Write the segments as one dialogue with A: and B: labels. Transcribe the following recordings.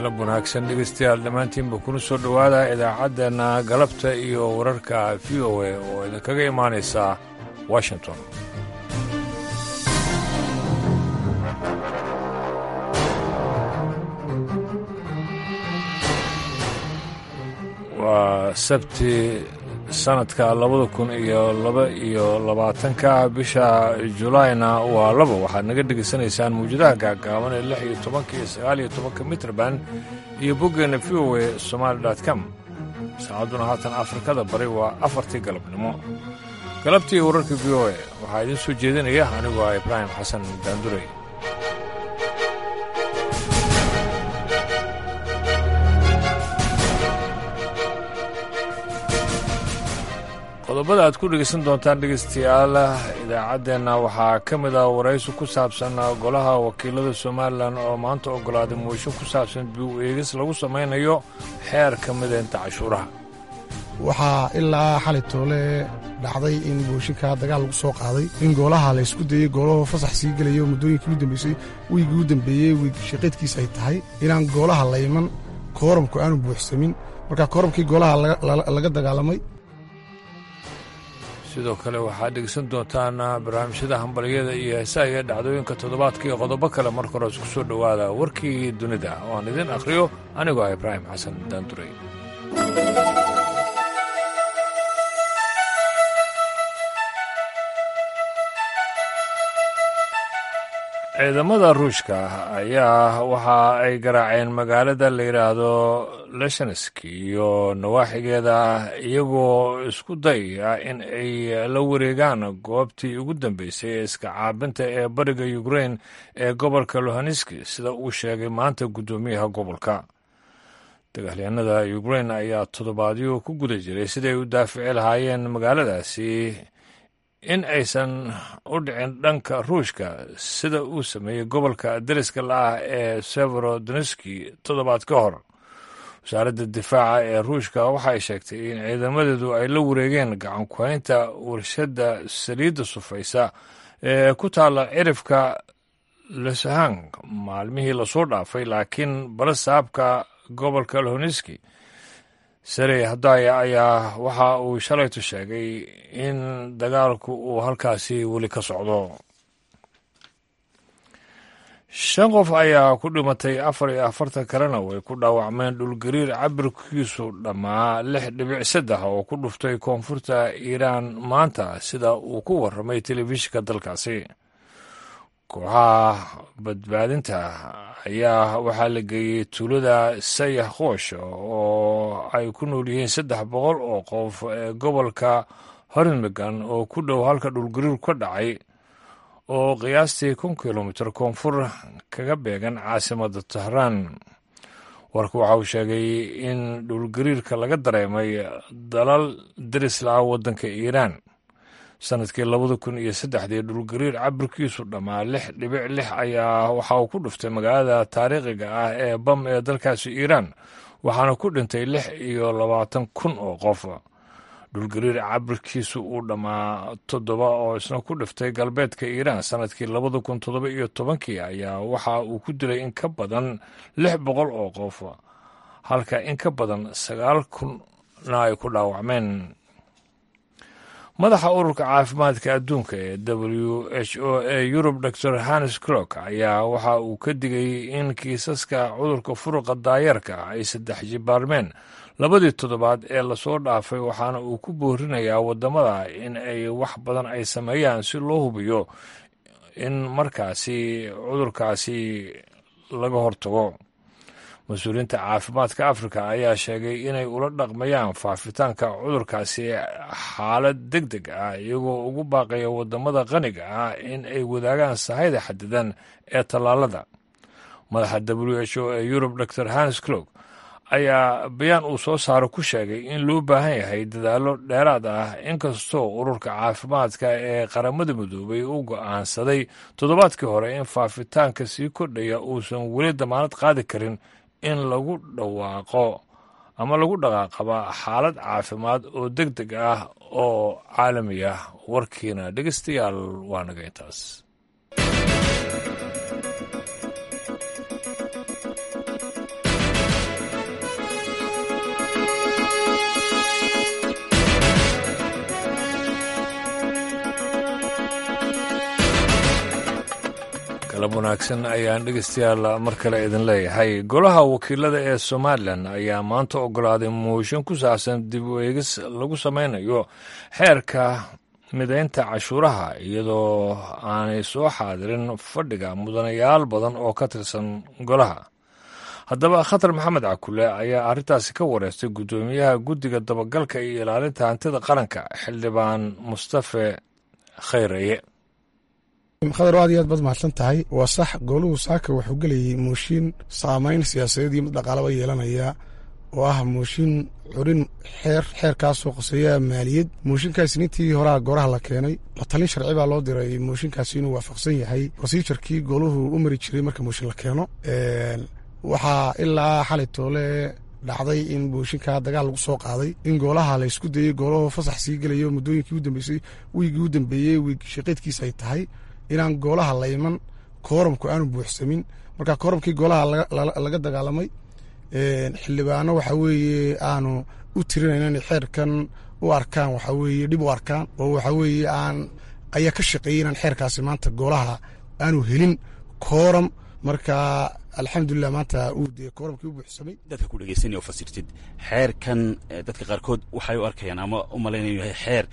A: galab wanaagsan dhegeystayaal dhammaantiinba kuna soo dhowaada idaacaddeenna galabta iyo wararka v o a oo idinkaga imaanaysa washington waa sabti sanadka labada kun iyo laba iyo labaatanka bisha julaayna waa laba waxaad naga dhegaysanaysaan mawjadaha gaagaaban ee lix iyo tobanka iyo sagaal iyo tobanka mitrban iyo boggeenna v o a somaali com saacadduna haatan afrikada bari waa afartii galabnimo galabtii wararka v o a waxaa idiin soo jeedinaya anigoo ah ibraahim xasan daandurey qodobada aad ku dhegaysan doontaan dhegaystayaal idaacaddeenna waxaa ka mid ah waraysi ku saabsan golaha wakiilada somalilan oo maanta oggolaaday mooshin ku saabsan biu eegis lagu samaynayo xeer ka midaynta cashuuraha
B: waxaa ilaa xali toole dhacday in booshinka dagaal lagu soo qaaday in goolaha la ysku dayey goolahoo fasax sii gelayo muddooyinkii u dambeysay wiigii u dambeeyey wiig shaqaydkiis ay tahay inaan goolaha la iman kooramku aanu buuxsamin marka kooramkii goolaha laga dagaalamay
A: sidoo kale waxaad dhegeysan doontaan barnaamijyada hambalyada iyo heesaha iyo dhacdooyinka toddobaadka iyo qodobo kale marka hore isku soo dhowaada warkii dunida oo aan idin akhriyo anigoo ah ibraahim xasan daandurey ciidamada ruushka ayaa waxa ay garaaceen magaalada la yidhaahdo leshansk iyo nawaaxigeeda iyagoo isku dayaya in ay la wareegaan goobtii ugu dambeysay ee iska caabinta ee bariga ukrain ee gobolka lohaneski sida uu sheegay maanta guddoomiyaha gobolka dagaalyahanada ukrain ayaa toddobaadyo ku guda jiray siday u daafici lahaayeen magaaladaasi in aysan u dhicin dhanka ruushka sida uu sameeyey gobolka dariska la-ah ee severodonski toddobaad ka hor wasaaradda difaaca ee ruushka waxay sheegtay in ciidamadeedu ay la wareegeen gacan kuhaynta warshadda saliidda sufaysa ee ku taalla cirifka lesahang maalmihii lasoo dhaafay laakiin balasaabka gobolka lohoneski sarey hadaya ayaa waxa uu shalaytu sheegay in dagaalku uu halkaasi weli ka socdo shan qof ayaa ku dhimatay afar iyo afartan kalena way ku dhaawacmeen dhulgariir cabirkiisu dhammaa lix dhibic saddex oo ku dhuftay koonfurta iiraan maanta sida uu ku warramay telefishinka dalkaasi kooxaha badbaadinta ayaa waxaa la geeyey tuulada sayax qoosh oo ay ku nool yihiin saddex boqol oo qof ee gobolka hornmigan oo ku dhow halka dhulgariir ka dhacay oo qiyaastii kun kilomitir koonfur kaga beegan caasimadda tahraan warka waxa uu sheegay in dhulgariirka laga dareemay dalal darisla-a waddanka iiraan sanadkii labada kun iyo saddexdii dhulgariir cabirkiisu dhammaa lix dhibic lix ayaa waxa uu ku dhuftay magaalada taariikhiga ah ee bam ee dalkaasi iiraan waxaana ku dhintay lix iyo labaatan kun oo qof dhulgariir cabirkiisu uu dhammaa toddoba oo isna ku dhiftay galbeedka iiraan sanadkii labada kun toddoba iyo tobankii ayaa waxa uu ku dilay in ka badan lix boqol oo qof halka in ka badan sagaal kunna ay ku dhaawacmeen madaxa ururka caafimaadka adduunka ee w h o ee yurub dor hannes crok ayaa waxa uu ka digay in kiisaska cudurka furuqa daayeerka ay saddex jibaarmeen labadii toddobaad ee lasoo dhaafay waxaana uu ku boorinayaa waddamada in ay wax badan ay sameeyaan si loo hubiyo in markaasi cudurkaasi laga hortago mas-uuliyiinta caafimaadka afrika ayaa sheegay inay ula dhaqmayaan faafitaanka cudurkaasi xaalad deg deg ah iyagoo ugu baaqaya waddamada qaniga ah in ay wadaagaan sahayda xadidan ee tallaalada madaxa w h o ee yurub dor hannes clog ayaa bayaan uu soo saaro ku sheegay in loo baahan yahay dadaallo dheeraad ah inkastoo ururka caafimaadka ee qaramada midoobay u go'aansaday toddobaadkii hore in faafitaanka sii kordhaya uusan weli damaanad qaadi karin in lagu dhawaaqo ama lagu dhaqaaqaba xaalad caafimaad oo deg deg ah oo caalami ah warkiina dhegeystayaal waa naga intaas wanaagsan ayaan dhegeystayaal mar kale idin leeyahay golaha wakiilada ee somalilan ayaa maanta ogolaaday mooshin ku saabsan dib u eegis lagu sameynayo xeerka midaynta cashuuraha iyadoo aanay soo xaadirin fadhiga mudanayaal badan oo ka tirsan golaha haddaba khatar maxamed cakule ayaa arrintaasi ka wareystay guddoomiyaha guddiga dabagalka iyo ilaalinta hantida qaranka xildhibaan mustafe khayraye
B: khadar aad iyo aad baad mahadsan tahay waa sax gooluhu saaka wuxuu gelayay mooshin saamayn siyaasadeed iyo mid dhaqaalaba yeelanaya oo ah mooshin curin xeer xeerkaasoo qoseeya maaliyad mooshinkaasi nintii horaa gooraha la keenay la talin sharci baa loo diray mooshinkaasi inuu waafaqsan yahay rosijarkii gooluhu u mari jiray marka mooshin la keeno waxaa ilaa xalay toole dhacday in mooshinkaa dagaal lagu soo qaaday in goolaha la ysku dayey gooluhu fasax sii gelayo muddooyinkii u dambeysay wiigii u dambeeyey wiig shaqeedkiisa ay tahay inaan goolaha la iman kooramku aanu buuxsamin marka kooramkii goolaha laga dagaalamay xildhibaano waxa weeye aanu u tirinayn inay xeerkan u arkaan waxa weeye dhib u arkaan oo waxa weeye aan ayaa ka shaqeeyey inaan xeerkaasi maanta goolaha aanu helin kooram marka alxamdulilah maanta uu dee kooramkii u buuxsamay
C: dadka ku dhegeysanaya oo fasirtid xeerkan dadka qaarkood waxay u arkayaan ama u malaynayu yahay xeer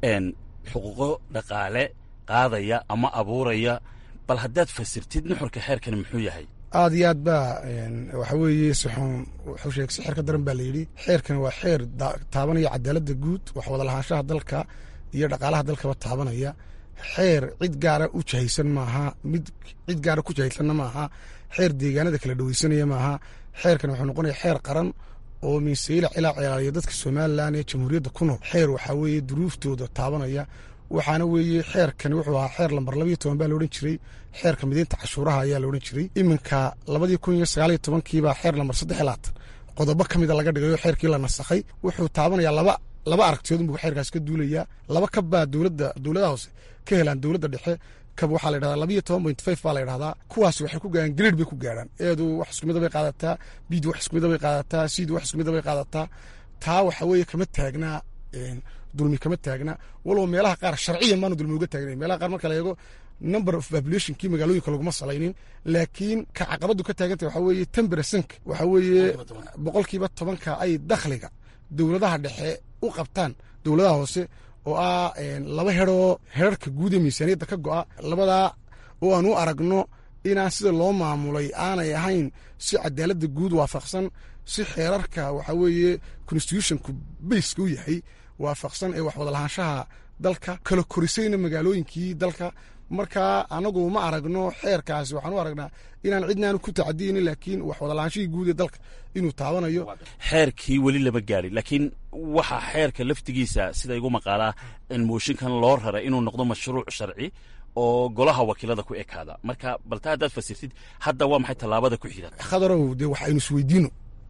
C: xuquuqo dhaqaale qaadaya ama abuuraya bal haddaad fasirtid nuxurka xeerkani muxuu yahay
B: aad iyo aad baa waxa weeye sixun wuxuu sheegay si xeer ka daran baa layidhi xeerkan waa xeer taabanaya cadaaladda guud wax wada lahaanshaha dalka iyo dhaqaalaha dalkaba taabanaya xeer cid gaara u jahaysan maaha mid cid gaara ku jahaysanna maaha xeer deegaanada kala dhaweysanaya maaha xeerkan wuxuu noqonaya xeer qaran oo minseyla cilaa cilaaliya dadka somalilan ee jamhuuriyadda ku nool xeer waxaa weeye duruuftooda taabanaya waxaana weeye xeerkani wuxuu ahaa xeer lambar labayo toban baa laodhan jiray xeerka mideynta cashuuraha ayaa laodhan jiray iminka labadii kun iyo sagaaliyo tobankiibaa xeer lambar saddex iyo labaatan qodobo ka mida laga dhigayo xeerkii la nasakhay wuxuu taabanayaa laba laba aragtiyood unbuu xeerkaas ka duulayaa laba kab baa dowladda dowladaha hoose ka helaan dowladda dhexe kab waxaa la yidhahdaa labayo toban point five baa la yidhahdaa kuwaasi waxay ku gaaraan grade bay ku gaarhaan eedu wax isku mida bay qaadataa biid wax isku mida bay qaadataa siid wax isku mida bay qaadataa taa waxa weeye kama taagnaa dulmi kama taagna walow meelaha qaar sharciyan baanu dulmi uga taagnayn meelaha qaar marka la eego number of populationkii magaalooyinka laguma salaynin laakiin ka caqabadu ka taagantah waxaa weeye ten percent waxaa weeye boqolkiiba tobanka ay dakhliga dowladaha dhexe u qabtaan dowladaha hoose oo ah laba heroo herarka guud ee miisaaniyadda ka go'a labadaa oo aan u aragno inaan sida loo maamulay aanay ahayn si cadaaladda guud waafaqsan si xeerarka waxaa weeye constitutionku bayska u yahay waafaqsan ee wax wadalahaanshaha dalka kala korisayna magaalooyinkii dalka marka anagu ma aragno xeerkaasi waxaan u aragnaa inaan cidnaanu ku tacadiyeynin laakiin wax wadalahaanshihii guud ee dalka inuu taabanayo
C: xeerkii weli lama gaadhin laakiin waxaa xeerka laftigiisa sida igu maqaalaa in mooshinkan loo raray inuu noqdo mashruuc sharci oo golaha wakiilada ku ekaada marka balta haddaad fasirtid hadda waa maxay tallaabada ku xiga
B: khadarow dee wax aynu isweydiino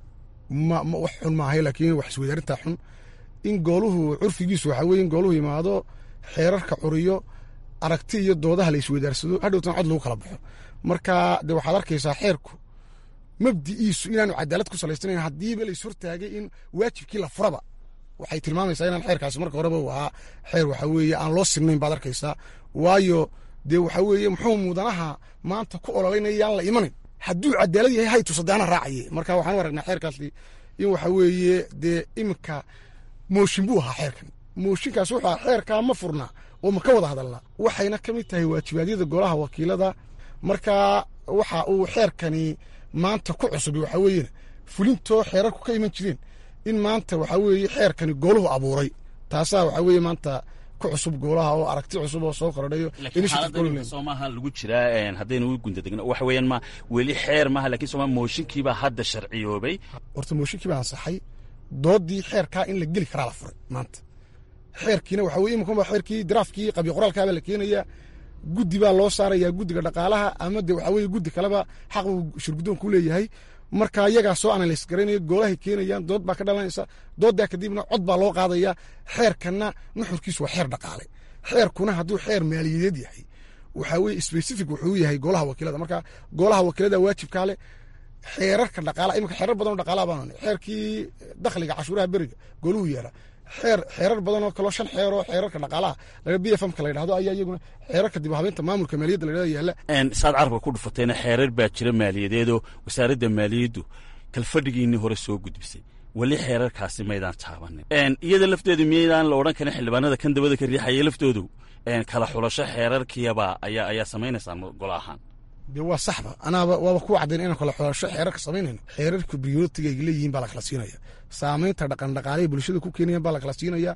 B: ma ma wax xun maahay laakiin wax isweydaarintaa xun in gooluhu curfigiisu waxaa weye in gooluhu yimaado xeerarka curiyo aragti iyo doodaha la isweydaarsado hadhowtan cod lagu kala baxo marka de waxaad arkaysaa xeerku mabdi'iisu inaanu cadaalad ku salaysanayn haddiiba la ishortaagay in waajibkii la furaba waxay tilmaamaysaa inaan xeerkaasi marka horeba u ahaa xeer waxaa weeye aan loo sinnayn baad arkaysaa waayo dee waxaa weeye muxuu mudanaha maanta ku ololaynaya yaan la imanayn hadduu cadaalad yahay haytu sadaana raacaye marka waxaan u aragnaa xeerkaasi in waxaa weeye dee iminka mooshin buu ahaa xeerkan mooshinkaas wuxuu ahaa xeerkaa ma furnaa oo ma ka wada hadalnaa waxayna ka mid tahay waajibaadyada golaha wakiilada marka waxa uu xeerkani maanta ku cusub waxaa weeyena fulintoo xeerarku ka iman jireen in maanta waxaa weeye xeerkani gooluhu abuuray taasaa waxaa weeye maanta ku cusub goolaha oo aragti cusub oo soo kordhayo
C: soo maaha lagu jiraa haddaynu u gundadegno waxa weeyaan ma weli xeer maaha lakin sooma mooshinkiibaa hadda sharciyoobay
B: horta mooshinkii baa ansaxay doodii xeerkaa in la geli karaa la furay maanta xeerkiina waxa weye iminkan baa xeerkii daraafkii qabyo qoraalkaabaa la keenayaa guddi baa loo saarayaa guddiga dhaqaalaha ama de waxaa weye guddi kaleba xaq uu shirguddoonku leeyahay marka iyagaa soo analys garaynaya goolahay keenayaan dood baa ka dhalanaysa dooddaa kadibna cod baa loo qaadaya xeerkanna nuxurkiisu waa xeer dhaqaale xeerkuna hadduu xeer maaliyadeed yahay waxaa weye specific wuxuu yahay golaha wakiilada marka golaha wakiilada waajibkaa leh xeerarka dhaqaalaha iminka xeerar badan oo dhaqaalaha baan xeerkii dakhliga cashuuraha beriga gooluhu yeela xeer xeerar badan oo kaloo shan xeer oo xeerarka dhaqaalaha laga b f m ka la yidhahdo ayaa iyaguna xeerarka dib u habeynta maamulka maaliyadda la yidhahdo yaalla
C: saad carabka ku dhufateena xeerar baa jira maaliyadeedoo wasaaradda maaliyaddu kalfadhigiinii hore soo gudbisay weli xeerarkaasi maydaan taabanin iyada lafteedu miyaydaan la odhan karin xildhibaanada kan dabada ka riixaya laftoodu kala xulasho xeerarkiyaba ayaa ayaa samaynaysaan golo ahaan
B: de waa saxba anaaba waaba ku caddayn inaan kala xulasho xeerarka samaynayno xeerarka biyotiga ay leeyihiin baa la kala siinaya saamaynta dhaqan dhaqaalahay bulshada ku keenayan baa la kala siinaya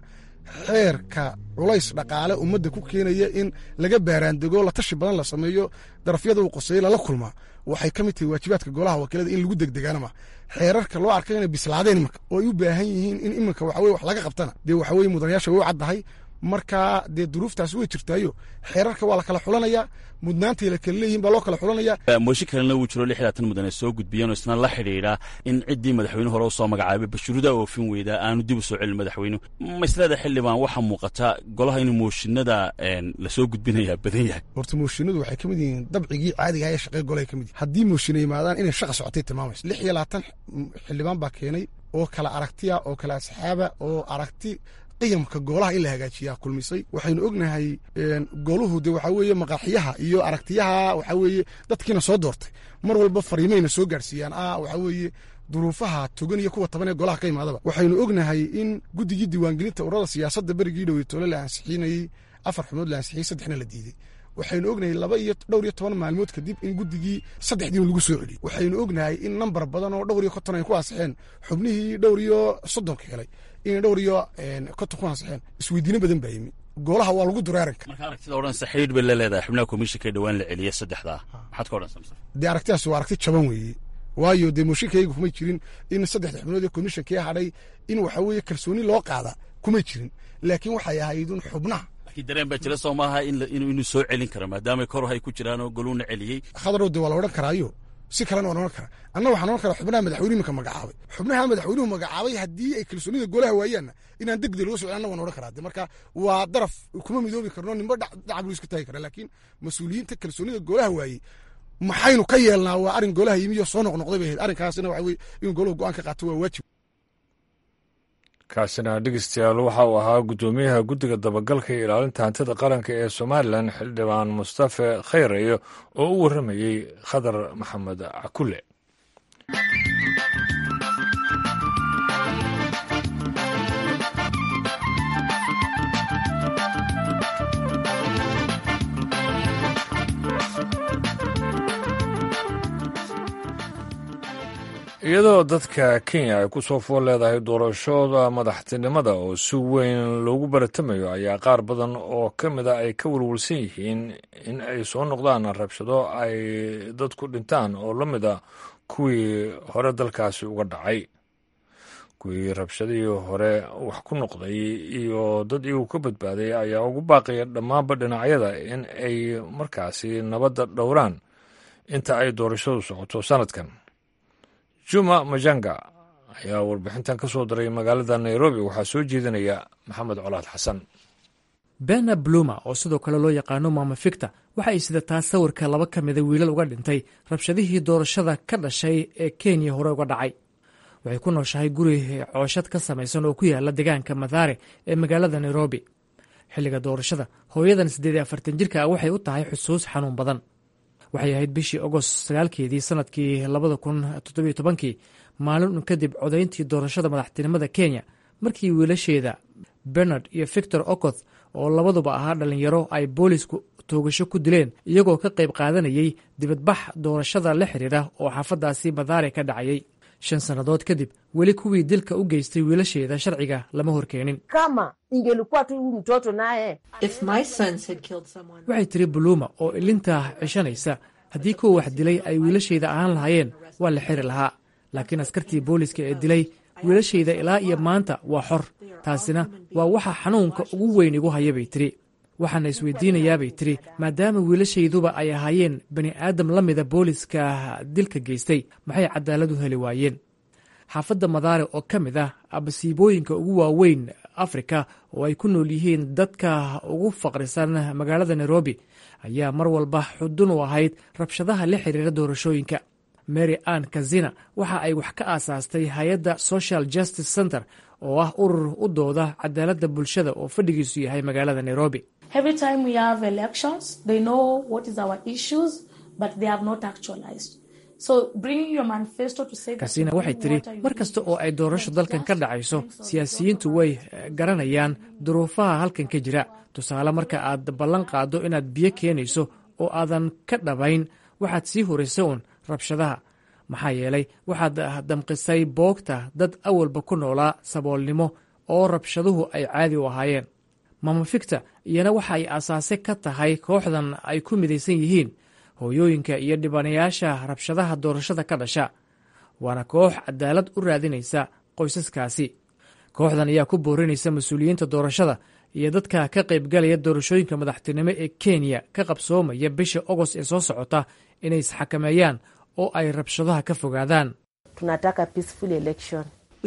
B: xeerka culays dhaqaale ummadda ku keenaya in laga baaraandego la tashi badan la sameeyo darafyada uu qoseeyo lala kulmaa waxay ka mid tahay waajibaadka golaha wakiilada in lagu degdegaana ma xeerarka loo arkay inay bislaadeen imanka oo ay u baahan yihiin in iminka waxaweye wax laga qabtana dee waxaweye mudanayaasha way u caddahay markaa dee duruuftaas way jirtaayo xeerarka waa la kala xulanayaa mudnaantay la kala leeyihin baa loo kala xulanaya
C: mooshin kalena wuu jiro lix laatan mudane soo gudbiyeen oo isna la xidhiidha in ciddii madaxweyne hore u soo magacaabay bashurudaa oofin weydaa aanu dib u soo celin madaxweynuhu maslada xildhibaan waxaa muuqata golaha inuu mooshinada lasoo gudbinayaa badan yahay
B: horta mooshinadu waxay ka mid yihiin dabcigii caadiga ee shaqee golahay ka mid yihin haddii mooshinay yimaadaan inay shaqa socotay tilmaamayso lix iyo labaatan xildhibaan baa keenay oo kala aragtiya oo kala asxaaba oo aragti qiyamka goolaha in la hagaajiyaa kulmisay waxaynu ognahay gooluhu de waxaa weeye maqaaxiyaha iyo aragtiyaha waxaa weeye dadkiina soo doortay mar walba fariimayna soo gaarsiiyaan ah waxaa weeye duruufaha togan iyo kuwa taban ee golaha ka imaadaba waxaynu ognahay in guddigii diiwaangelinta urada siyaasadda berigii dhoweytoole la ansixinayey afar xubnood la ansixiyey saddexna la diiday waxaynu ognahay laba iyo dhowr iyo toban maalmood kadib in guddigii saddexdiin lagu soo celiyey waxaynu ognahay in nambar badan oo dhowr iyo konton ay ku ansixeen xubnihii dhowr iyo soddonka helay inay dhowr iyo konton ku ansixeen isweydiino badan baa yimi goolaha waa lagu duray arrinka
C: marka aragtida odhanaysa xidhiidh bay la leedahay xubnaha komishinka dhowaan la celiyey saddexdaa maxaad ka odhanaysa
B: dee aragtidaas waa aragti jaban weeye waayo dee mooshinkayga kumay jirin in saddexda xubnood ee komishinkii hadhay in waxa weeye kalsooni loo qaada kumay jirin laakiin waxay ahayd un xubnaha
C: laakiin dareen baa jira soo maaha inuu soo celin karo maadaama kor hay ku jiraan oo goluuna celiyey
B: khadarow dee waa la odhan karaayo si kalena waan odhan karaa anna waxaan odhan karaa xubnaha madaxweyne iminka magacaabay xubnaha madaxweynuhu magacaabay haddii ay kalsoonida golaha waayaanna inaan degdeg loo socon anna waan odhan karaa de marka waa daraf kuma midoobi karno nimba dhacab lu iska taagi kara laakiin mas-uuliyiinta kalsoonida golaha waayey maxaynu ka yeelnaa waa arrin golaha yimiyo soo noqnoqday bay ahayd arrinkaasina waxa weye in golahu go-aan ka qaato waa waajib
A: kaasina dhegeystayaal waxa uu ahaa guddoomiyaha guddiga dabagalka iyo ilaalinta hantida qaranka ee somalilan xildhibaan mustafe khayrayo oo u warramayey khadar maxamed cakule iyadoo dadka kenya ay ku soo fool leedahay doorashooda madaxtinimada oo si weyn loogu baratamayo ayaa qaar badan oo ka mid a ay ka walwalsan yihiin in ay soo noqdaan rabshado ay dadku dhintaan oo la mid a kuwii hore dalkaasi uga dhacay kuwii rabshadihii hore wax ku noqday iyo dad iyagu ka badbaaday ayaa ugu baaqaya dhammaanba dhinacyada in ay markaasi nabadda dhowraan inta ay doorashadu socoto sanadkan juma majanga ayaa warbixintan ka soo diray magaalada nairobi waxaa soo jeedinaya maxamed colaad xasan
D: bena bluma oo sidoo kale loo yaqaano maama ficta waxa ay sidataa sawirka laba ka mida wiilal uga dhintay rabshadihii doorashada ka dhashay ee kenya hore uga dhacay waxay ku nooshahay guri cooshad ka samaysan oo ku yaala deegaanka madhaare ee magaalada nairobi xilliga doorashada hooyadan siddeed iyo afartan jirka ah waxay u tahay xusuus xanuun badan waxay ahayd bishii agost sagaalkeedii sanadkii labada kun toddobiyo tobankii maalin kadib codayntii doorashada madaxtinimada kenya markii wiilasheeda bernard iyo victor okoth oo labaduba ahaa dhallinyaro ay boolisku toogasho ku dileen iyagoo ka qayb qaadanayay dibadbax doorashada la xiriira oo xaafadaasi madaare ka dhacayay shan sannadood kadib weli kuwii dilka u geystay wiilasheeda sharciga lama horkeenin
E: kama ingelikuwa tu huyu mtoto naye
D: waxay tiri buluuma oo ilinta cishanaysa haddii kuwa wax dilay ay wiilashayda ahaan lahaayeen waa la xiri lahaa laakiin askartii booliska ee dilay wiilashayda ilaa iyo maanta waa xor taasina waa waxa xanuunka ugu weyn igu haya bay tiri waxaana isweydiinayaabay tiri maadaama wiilashayduba ay ahaayeen bani aadam la mida booliska dilka geystay maxay cadaalad u heli waayeen xaafadda madaare oo ka mid ah abasiibooyinka ugu waaweyn afrika oo ay ku nool yihiin dadka ugu faqrisan magaalada nairobi ayaa mar walba xudun u ahayd rabshadaha la xiriira doorashooyinka mary ann kazina waxa ay wax ka aasaastay hay-adda social justice center oo ah urur u dooda cadaaladda bulshada oo fadhigiisu yahay magaalada nairobi kasina waxay tiri mar kasta oo ay doorasho dalkan ka dhacayso siyaasiyiintu way garanayaan duruufaha halkan ka jira tusaale marka aad ballan qaaddo inaad biyo keenayso oo aadan ka dhabayn waxaad sii horaysa uun rabshadaha maxaa yeelay waxaad damqisay boogta dad awalba ku noolaa saboolnimo oo rabshaduhu ay caadi u ahaayeen mama ficta iyana waxa ay aasaase ka tahay kooxdan ay ku midaysan yihiin hooyooyinka iyo dhibanayaasha rabshadaha doorashada ka dhasha waana koox cadaalad u raadinaysa qoysaskaasi kooxdan ayaa ku boorinaysa mas-uuliyiinta doorashada iyo dadka ka qaybgalaya doorashooyinka madaxtinimo ee kenya ka qabsoomaya bisha ogost ee soo socota inay isxakameeyaan oo ay rabshadaha ka fogaadaan
E: tunataka peaceful election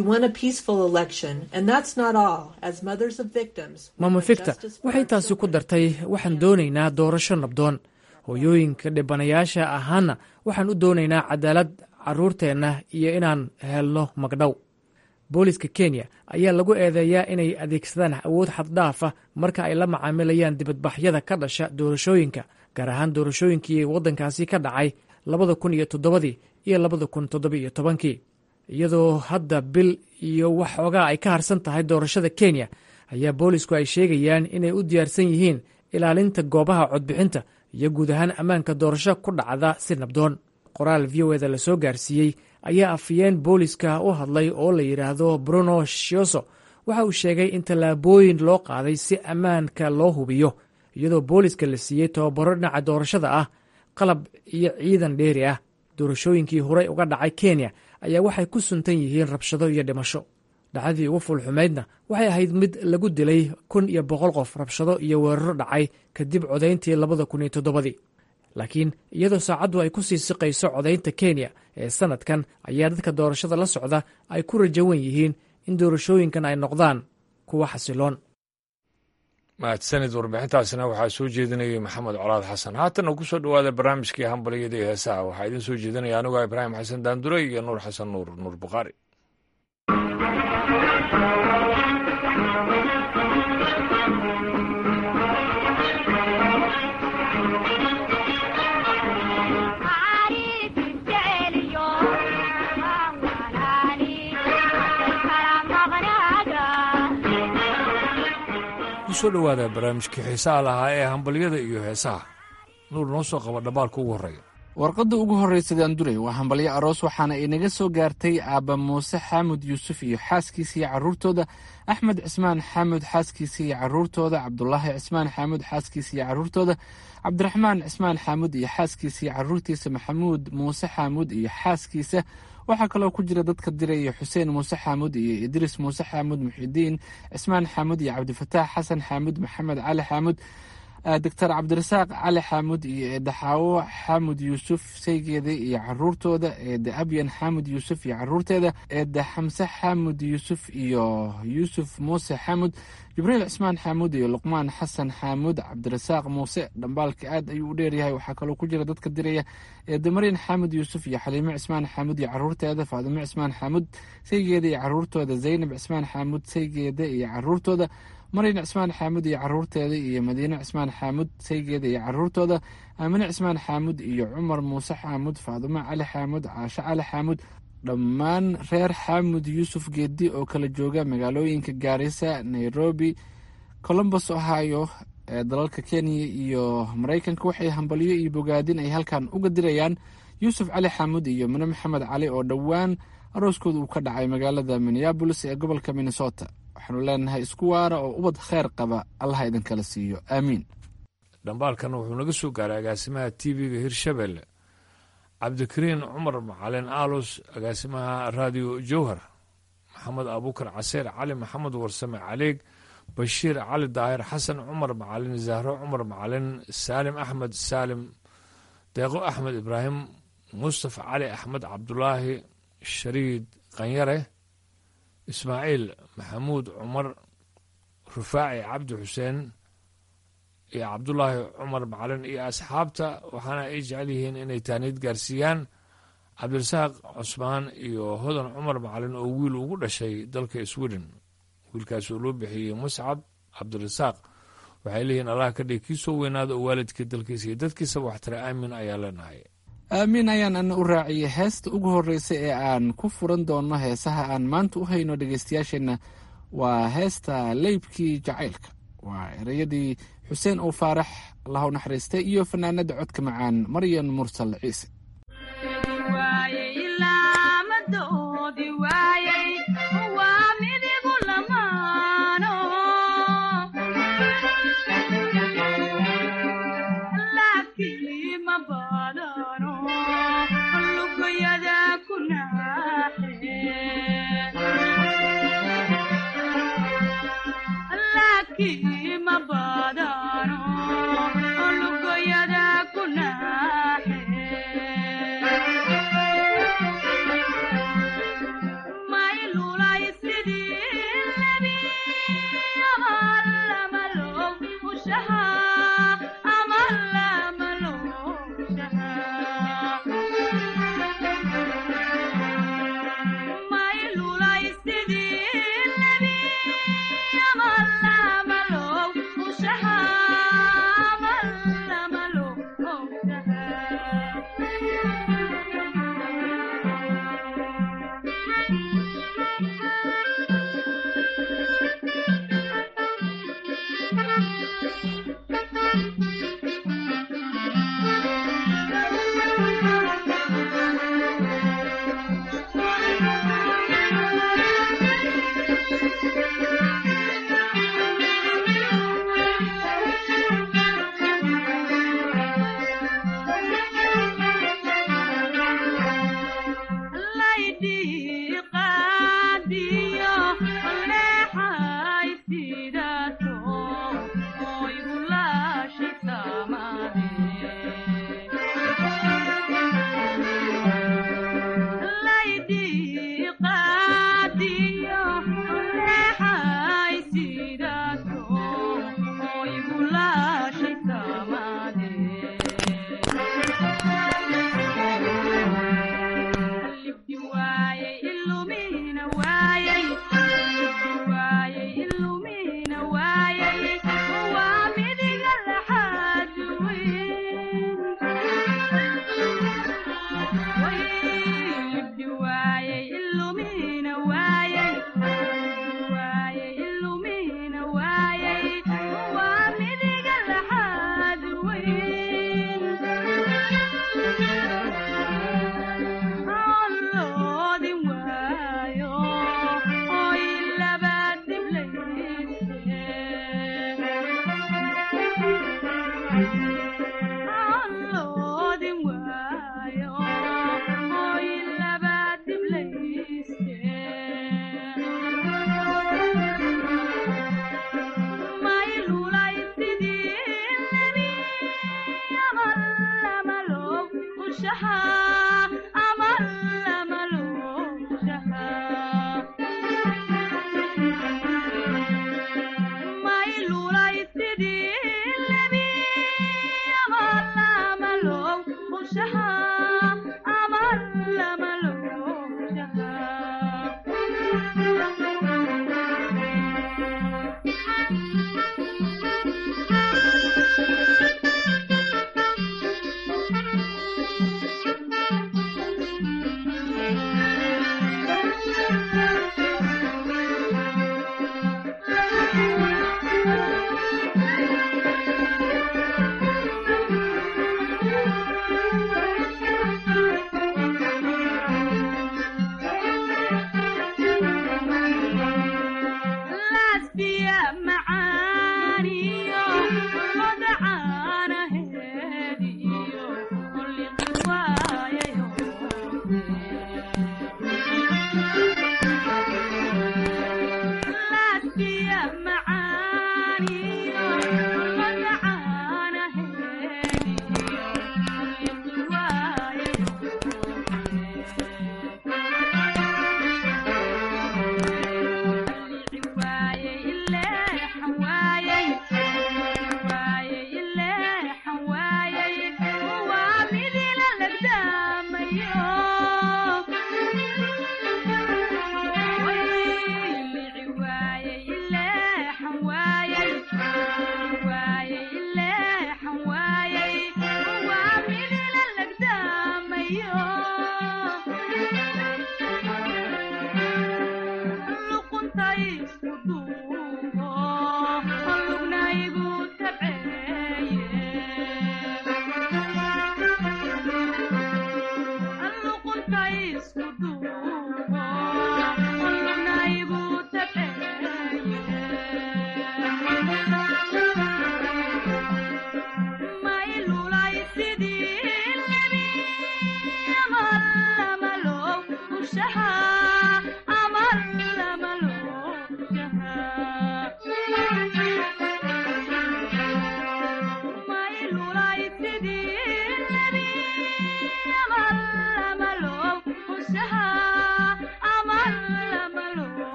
D: mama ficta waxay taasi ku dartay waxaan doonaynaa doorasho nabdoon hooyooyinka dhibanayaasha ahaana waxaan u doonaynaa cadaalad caruurteenna iyo inaan helno magdhow booliska kenya ayaa lagu eedeeyaa inay adeegsadaan awood xaddhaafa marka ay la macaamilayaan dibadbaxyada ka dhasha doorashooyinka gaar ahaan doorashooyinkii waddankaasi ka dhacay labada kun iyo toddobadii iyo labada kun toddobiiyo tobankii iyadoo hadda bil iyo wax xoogaa ay ka harsan tahay doorashada kenya ayaa boolisku ay sheegayaan inay u diyaarsan yihiin ilaalinta goobaha codbixinta iyo guud ahaan ammaanka doorasho ku dhacda si nabdoon qoraal v o eda la soo gaarsiiyey ayaa afiyeen booliska u hadlay oo la yidhaahdo bruno shioso waxa uu sheegay in tallaabooyin loo qaaday si ammaanka loo hubiyo iyadoo booliska la siiyey tababaro dhinaca doorashada ah qalab iyo ciidan dheeri ah doorashooyinkii horey uga dhacay kenya ayaa waxay ku suntan yihiin rabshado iyo dhimasho dhacdadii ugu fulxumaydna waxay ahayd mid lagu dilay kun iyo boqol qof rabshado iyo weeraro dhacay kadib codayntii labada kun iyo toddobadii laakiin iyadoo saacaddu ay ku sii siqayso codaynta kenya ee sanadkan ayaa dadka doorashada la socda ay ku rajawan yihiin in doorashooyinkan ay noqdaan kuwa xasiloon
A: mahadsanid warbixintaasina waxaa soo jeedinayay maxamed colaad xasan haatana ku soo dhowaada barnaamijkii hambalyada iyo heesaha waxaa idiin soo jeedinaya anigoo ibraahim xasan daandure iyo nuur xasan nuur nuur bukhaari kusoo dhowaada barnaamijkii xiisaha lahaa ee hambalyada iyo heesaha nuur noo soo qaba dhabaalka ugu horreeya
F: warqadda ugu horraysa daanduray waa hambalyo aroos waxaana inaga soo gaartay aabba muuse xaamud yuusuf iyo xaaskiisa iyo carruurtooda axmed cismaan xaamud xaaskiisa iyo carruurtooda cabdulaahi cismaan xaamud xaaskiisa iyo carruurtooda cabdiraxmaan cismaan xaamud iyo xaaskiisa iyo carruurtiisa maxamuud muuse xaamud iyo xaaskiisa waxaa kaloo ku jira dadka diraya xuseen muuse xaamud iyo idriis muuse xaamud muxidiin cismaan xaamud iyo cabdifataax xasan xaamud maxamed cali xaamud doctor cabdirasaaq cali xaamud iyo eedde xaawo xaamud yuusuf saygeeda iyo caruurtooda eedde abyan xaamud yuusuf iyo caruurteeda eedde xamse xaamud yuusuf iyo yuusuf muuse xaamud jibriil cismaan xaamud iyo luqmaan xasan xaamud cabdirasaaq muuse dhambaalka aad ayuu u dheeryahay waxaa kaloo ku jira dadka diraya eedde maryan xaamud yuusuf iyo xaliimo cismaan xaamud iyo caruurteeda faadimo cismaan xaamud saygeeda iyo caruurtooda zaynab cismaan xaamud saygeeda iyo caruurtooda maryan cismaan xaamud iyo caruurteeda iyo madiine cismaan xaamud saygeeda iyo caruurtooda aamine cismaan xaamud iyo cumar muuse xaamud faadimo cali xaamud caasho cali xaamud dhammaan reer xaamud yuusuf geedi oo kala jooga magaalooyinka gaarisa nairobi colombos ohio ee dalalka kenya iyo maraykanka waxay hambalyo iyo bogaadin ay halkan uga dirayaan yuusuf cali xaamud iyo mine maxamed cali oo dhowaan arooskooda uu ka dhacay magaalada minneabolis ee gobolka minnesota waxaanu leenahay isku waara oo ubad kheyr qaba allaha idinkala siiyo aamiin
A: dhambaalkan wuxuu naga soo gaaray agaasimaha t v-ga hirshabelle cabdikariin cumar macalin aalus agaasimaha raadiyo jowhar maxamed abuukar caseer cali maxamed warsame caleeg bashiir cali daahir xasan cumar macalin zahro cumar macalin saalim axmed saalim deeqo axmed ibraahim mustafa cali axmed cabdulaahi shariid qanyare ismaaciil maxamuud cumar rufaaci cabdi xuseen iyo cabdulaahi cumar macalin iyo asxaabta waxaana ay jecel yihiin inay taaniid gaarsiiyaan cabdirasaaq cusmaan iyo hodan cumar macalin oo wiil ugu dhashay dalka sweden wiilkaas oo loo bixiyey muscab cabdirasaaq waxay leeyihiin allah ka dhig kii soo weynaada oo waalidkii dalkiisa iyo dadkiisaba waxtara aamin ayaa leenahay
F: aamiin ayaan ana u raaciyey heesta ugu horreysa ee aan ku furan doonno heesaha aan maanta u hayno dhegeystayaasheenna waa heesta leybkii jacaylka waa ereyadii xuseen oo faarax allahu naxariistay iyo fanaanada codka macaan maryan mursal ciise
G: Malo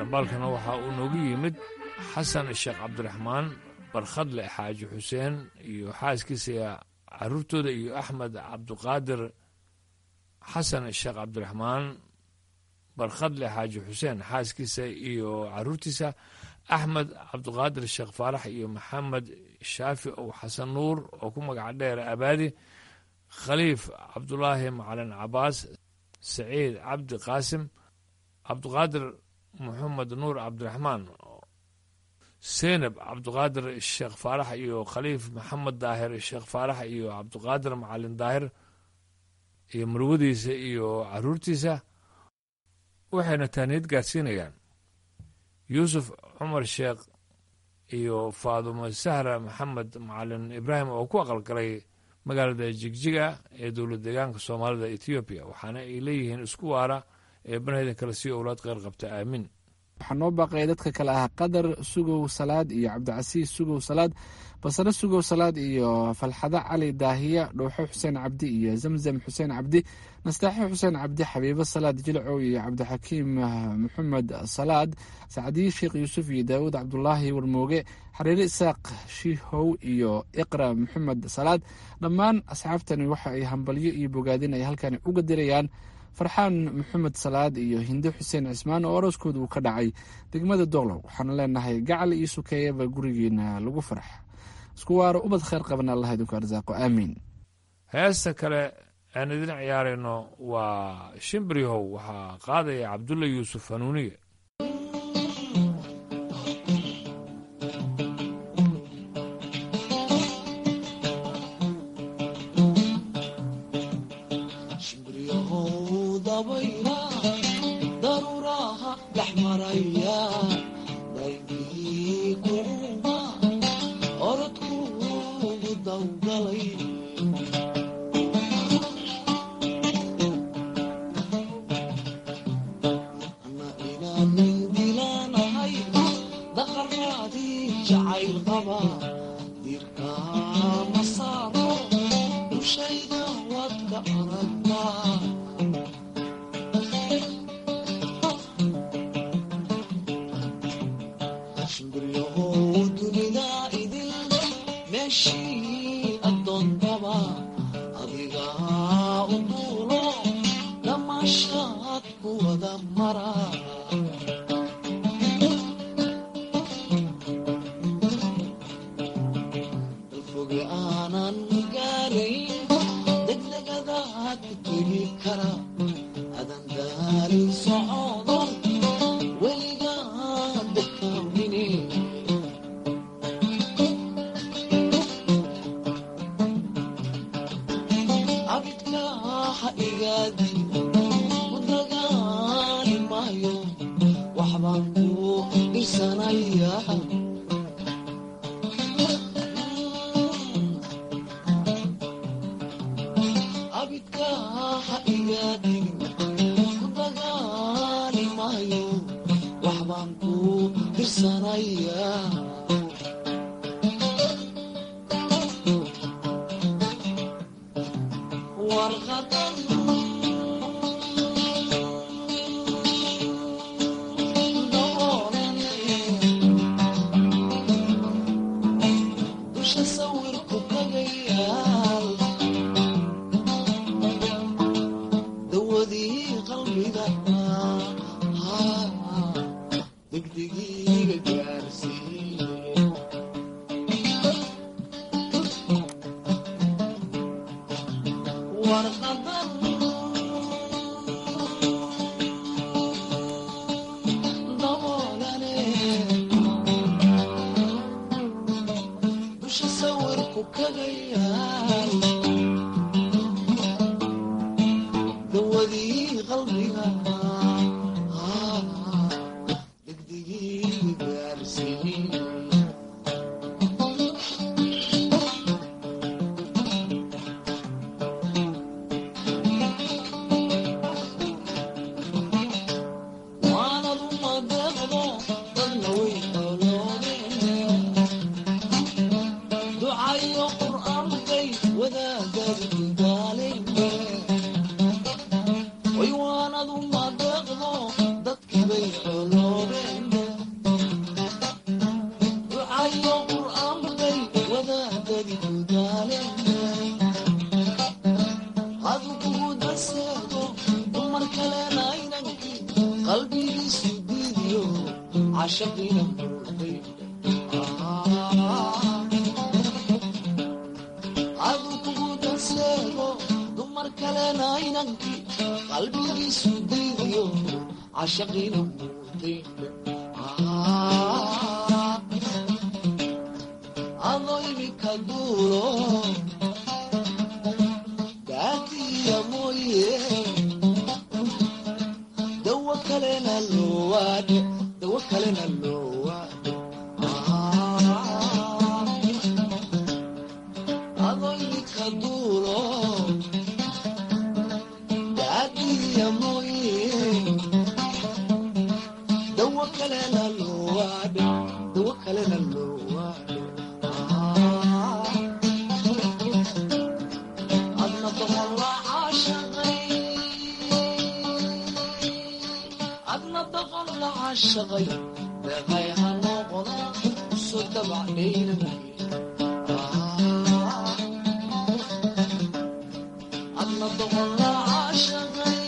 A: dhambaalkana waxaa uu noogu yimid xasan sheekh cabdiraxmaan barkhadle xaaji xuseen iyo xaaskiisa caruurtooda iyo axmed cabduqaadir xasan sheekh cabdiraxmaan barkhadle xaaji xuseen xaaskiisa iyo caruurtiisa axmed cabduqaadir sheekh faarax iyo maxamed shaafi ow xasan nuur oo ku magaca dheer abaadi khaliif cabdulaahi macalin cabaas saciid cabdi qaasim cabduqaadir moxamed nuur cabdiraxmaan seynab cabduqaadir sheekh faarax iyo khaliif maxamed daahir sheekh faarax iyo cabduqaadir macalin daahir iyo marwadiisa iyo caruurtiisa waxayna taaniyad gaadsiinayaan yuusuf cumar sheekh iyo faadumo sahra maxamed macalin ibraahim oo ku aqalgalay magaalada jigjiga ee dowlad deegaanka soomaalida etoobiya waxaana ay leeyihiin isku waara ee banaydan kale sii owlaad qeyr qabta aamiin
F: waxaa noo baaqaya dadka kale ah qadar sugow salaad iyo cabdicasiis sugow salaad basare sugow salaad iyo falxado cali daahiya dhowxo xuseen cabdi iyo zamzam xuseen cabdi nastaaxo xuseen cabdi xabiibo salaad jilcow iyo cabdixakiim maxamed salaad sacdiye sheekh yuusuf iyo daawud cabdulaahi warmooge xariire isaaq shiihow iyo iqra maxamed salaad dhammaan asxaabtani waxa ay hambalyo iyo bogaadin ay halkan uga dirayaan farxaan maxamed salaad iyo hinde xuseen cismaan oo arooskooda uu ka dhacay degmada doqlow waxaanu leenahay gacal iyo sukeeyaba gurigeena lagu farax isku waaro ubad kheyr qabana allah idinku arsaaqo aamiin
A: heesta kale aan idin ciyaarayno waa shimbiryahow waxaa qaadaya cabdulla yuusuf hanuuniye
G: degdegiiga gaarsiiya qalbigiisu diidiyo cashaqiina muuday adu kugu danseego dumar kalena inankii qalbigiisu diidiyo cashaqiina muuday adoo imika duulo daadiya mooye dawo kalena loowaadhe dawo kalena loowaadhe adoo imika duulo daadiya mooye dawo kalena loowaadhe dawo kalena loowaadhe adna doqolla caashaqay adna doqolla caashaqay deeqay ha noqono soo dabacdhaynanay adna doqolla caashaqay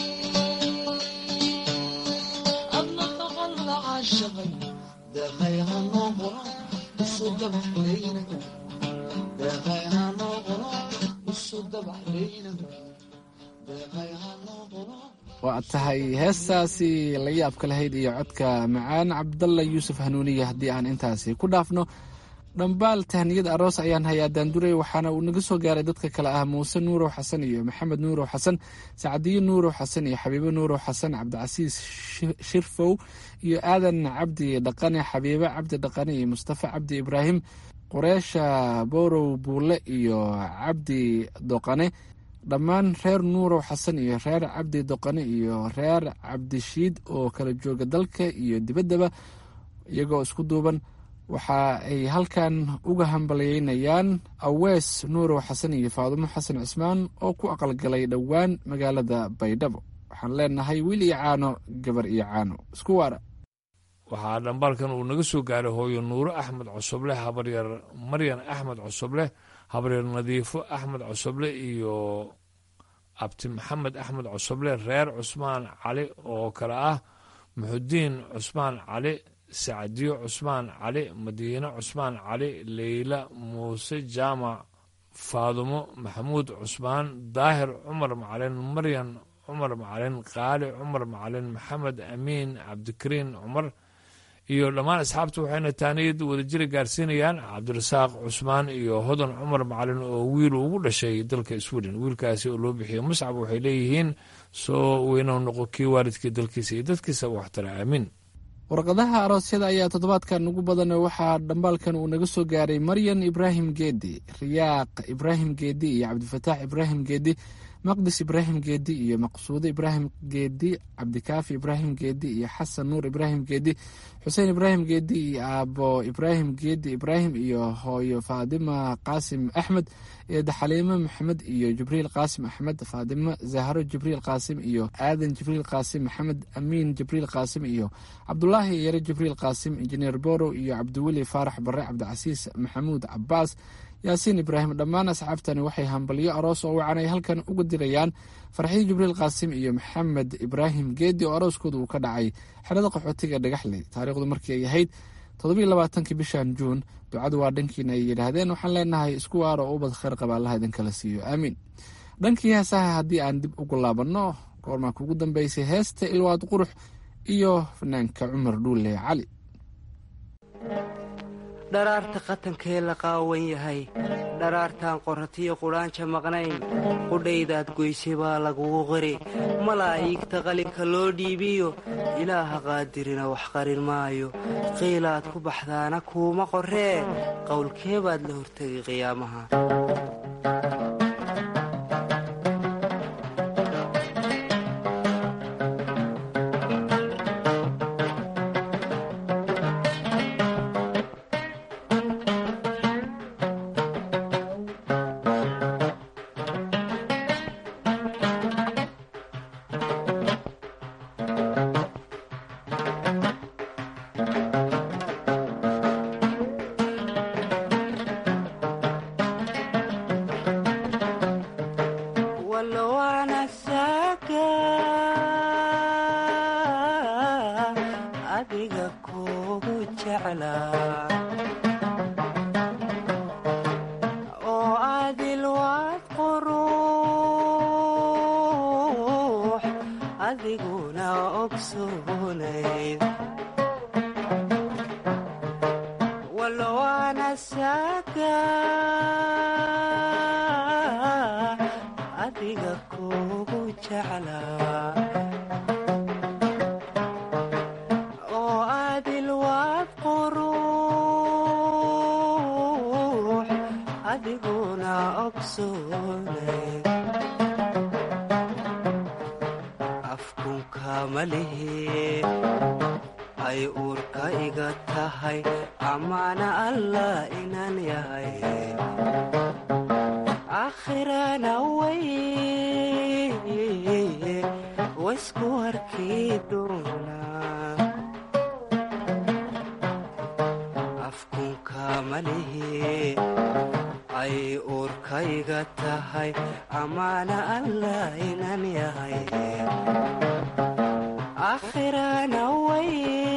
G: adna doqolla caashaqay deeqay ha noqono soo dabacdhaynanay deeqay ha noqono soo dabacdhaynanay deeqay ha noqono
F: waa tahay heestaasi la yaabka lahayd iyo codka macaan cabdalla yuusuf hanuuniye haddii aan intaasi ku dhaafno dhambaal tahniyad aroos ayaan hayaa daanduray waxaana uu naga soo gaaray dadka kale ah muuse nuurow xasan iyo maxamed nuurow xasan sacdiyo nuurow xasan iyo xabiibo nuurow xasan cabdicasiis shirfow iyo aadan cabdi dhaqane xabiibo cabdi dhaqane iyo mustafa cabdi ibraahim qureesha borow buule iyo cabdi doqane dhammaan reer nuurow xasan iyo reer cabdi doqane iyo reer cabdishiid oo kala jooga dalka iyo dibaddaba iyagoo isku duuban waxa ay halkan uga hambalyeynayaan awees nuurow xasan iyo faadumo xasan cismaan oo ku aqalgalay dhowaan magaalada baydhabo waxaan leenahay wiil iyo caano gabar iyo caano isku waara
A: waxaa dhambaalkan uu naga soo gaaray hooyo nuuro axmed cosoble habaryar maryan axmed cosoble habaryar nadiifo axmed cosoble iyo abti maxamed axmed cosoble reer cusmaan cali oo kale ah muxudiin cusmaan cali sacdiyo cusmaan cali madiine cusmaan cali leyla muuse jaamac faadumo maxamuud cusmaan daahir cumar macalin maryan cumar macalin qaali cumar macalin maxamed amiin cabdikariin cumar iyo dhammaan asxaabta waxayna taaniyad wadajira gaarsiinayaan cabdirasaaq cusmaan iyo hodan cumar macalin oo wiil ugu dhashay dalka sweden wiilkaasi oo loo bixiyey muscab waxay leeyihiin soo weynou noqo kii waalidkii dalkiisa iyo dadkiisa waxtara aamiin
F: warqadaha aroosyada ayaa toddobaadkan ugu badan waxaa dhambaalkan uu naga soo gaaray maryan ibraahim geedi riyaaq ibraahim geedi iyo cabdifataax ibraahim geedi maqdis ibraahim geedi iyo maqsuudo ibraahim geedi cabdikaafi ibraahim geedi iyo xasan nuur ibraahim geedi xuseen ibraahim geedi iyo aabo ibraahim geedi ibraahim iyo hooyo faadima qaasim axmed eeda xaliimo maxamed iyo jibriil qaasim axmed faadimo zahro jibriil qaasim iyo aadan jibriil qaasim maxamed amiin jibriil qaasim iyo cabdulaahi yare jibriil qaasim injineer borow iyo cabdiweli faarax bare cabdicasiis maxamuud cabaas yaasiin ibraahim dhammaan asxaabtani waxay hambalyo aroos oo wacan ay halkan uga dirayaan farxiyo jibriil qaasim iyo maxamed ibraahim geedi oo arooskooda uu ka dhacay xerada qaxootiga dhagaxley taariikhdu markii ay ahayd toddobiyo labaatankii bishan juun ducadu waa dhankiina ay yidhaahdeen waxaan leenahay isku waar oo ubad kheyr qaba allaha idinkala siiyo aamiin dhankii heesaha haddii aan dib ugu laabanno goormaa kugu dambeysay heesta ilwaad qurux iyo fanaanka cumar dhuule cali
H: dharaarta qatankee la qaawan yahay dharaartaan qoratiyo qudhaanja maqnayn qudhaydaad goysay baa lagugu qiri malaa'iigta qalinka loo dhiibiyo ilaaha qaadirina wax qarin maayo qiilaad ku baxdaana kuuma qorree qowlkee baad la hortegay qiyaamaha jeclaa oo adil waad quruux adiguna ogsoonayd walwaana saaga adiga kugu jeclaa oo adil waad quruux adiguna ogsoonay afkunka malihi ay uurka iga tahay amaana allah inaan yahay aakhirana way waysku arkii doonaa afkunka malihi ay uurkayga tahay amaana allah inaan yahay aakhirana way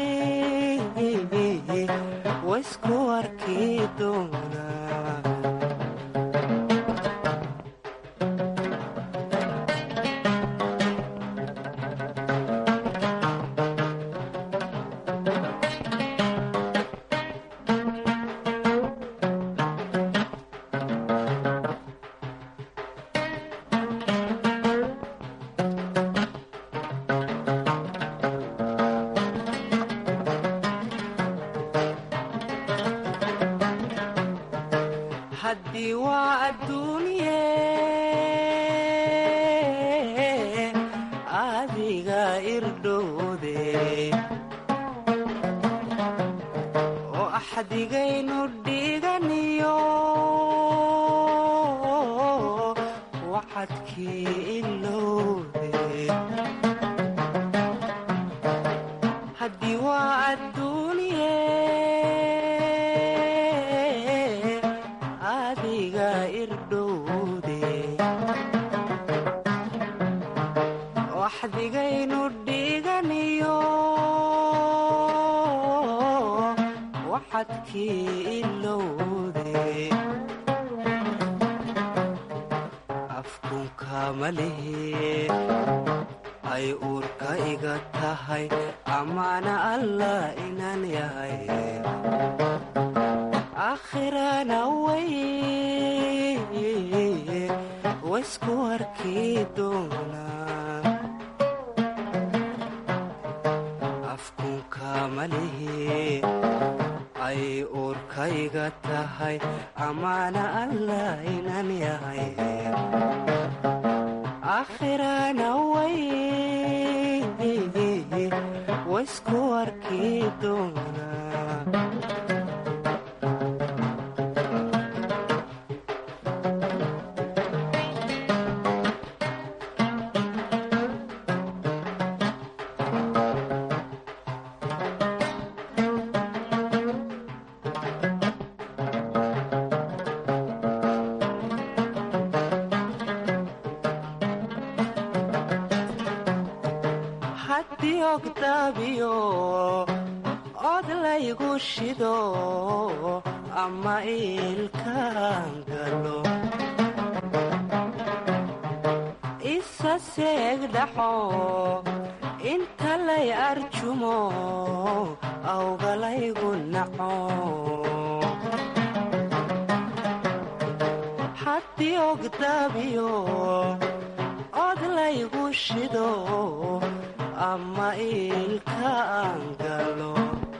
H: waysku arkii doonaa haddii waa adduunye adiga irdhowde oo axdigaynu dhiganiyo wacadkii ilowde haddii waa adduunye adiga irdhowde waxdigaynu dhiganiyo waxadkii ilowde afkunka malihi ay uurka iga tahay amaana allah inaan yahay aakhirana way waysku arkii doonaa afkunka malihi ay uurkayga tahay amaana allah inaan yahay aakhirana way waysku arkii doonaa haddii ogdaabiyo od laygu shido ama iilkaan galo isa seeg dhaxo inta lay arjumo awgalaygu naco haddii ogdaabiyo od laygu shido ama iilkaan galo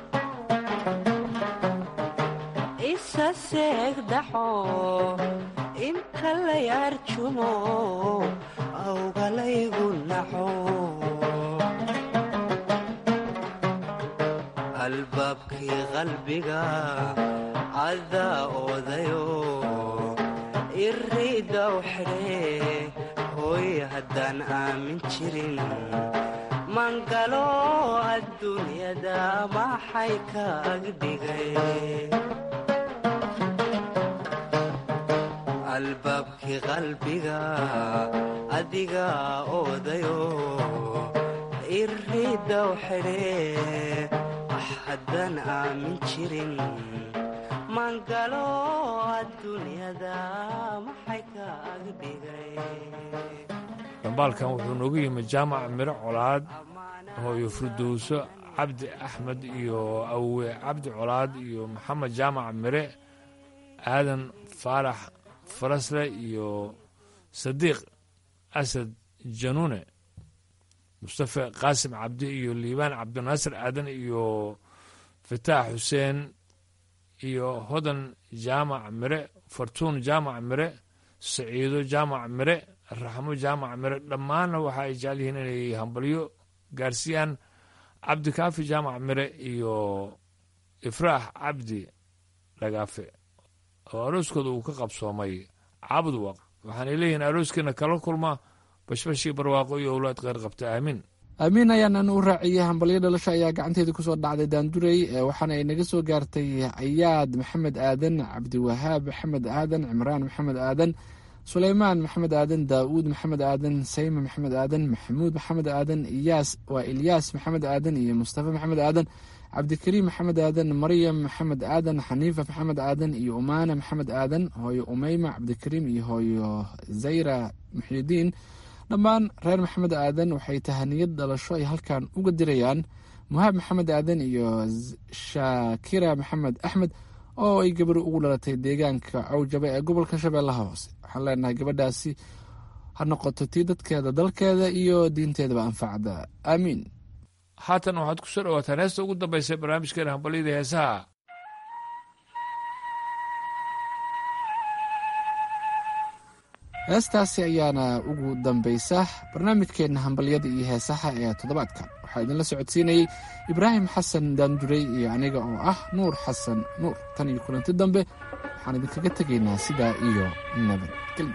H: isa seeg dhaxo inta lay arjumo awgalaygu naxo albaabkii qalbiga cadaa oodayo iriidaw xidhee hooy haddaan aamin jirin mangalo adduunyada maxay ka agdhigay albaabkii qalbiga adiga oodayo iriidaw xidhee haddaan aamin jirin maangalo adduunyada maxay kaaga dhigay
A: dhambaalkan wuxuu noogu yimi jaamac miro colaad hooyo furdowso cabdi axmed iyo awe cabdi colaad iyo maxamed jaamac mire aadan faarax farasle iyo sadiiq asad januune mustafe qaasim cabdi iyo liibaan cabdinaasir aadan iyo fataax xuseen iyo hodan jaamac mire fartuun jaamac mire saciido jaamac mire raxmo jaamac mire dhammaanna waxa ay jecel yihiin inay hambalyo gaarsiiyaan cabdikaafi jaamac mire iyo ifraax cabdi dhagaafe oo arooskooda uu ka qabsoomay cabdwaq waxaanay leeyihiin arooskiina kala kulma bashbashii barwaaqo iyo owlaad kheyr qabta aamiin
F: aamiin ayaanan u raaciyey hambalyo dhalasho ayaa gacanteeda kusoo dhacday daandurey waxaana ay naga soo gaartay ayaad maxamed aadan cabdiwahaab maxamed aadan cimraan maxamed aadan suleymaan maxamed aadan daa'uud maxamed aadan sayma maxamed aadan maxamuud maxamed aadan iyaas waa ilyaas maxamed aadan iyo mustafa maxamed aadan cabdikariim maxamed aadan maryam maxamed aadan xaniifa maxamed aadan iyo umaana maxamed aadan hooyo umeyma cabdikariim iyo hooyo zayra muxidiin dhammaan reer maxamed aadan waxay tahaniyad dhalasho ay halkan uga dirayaan muhaab maxamed aadan iyo shaakira maxamed axmed oo ay gabar ugu dhalatay deegaanka cawjaba ee gobolka shabeellaha hoose waxaan leenahay gabadhaasi ha noqoto tii dadkeeda dalkeeda iyo diinteedaba anfacda aamiin
A: haatan waxaad ku soo dhawaataan heesta ugu dambaysa barnaamijkeena hambalyada heesaha
F: heestaasi ayaana ugu dambaysa barnaamijkeenna hambalyada iyo heesaha ee toddobaadkan waxaa idinla socodsiinayey ibraahim xasan daandurey iyo aniga oo ah nuur xasan nuur tan iyo kulanti dambe waxaan idinkaga tegaynaa sidaa iyo nabadgelyo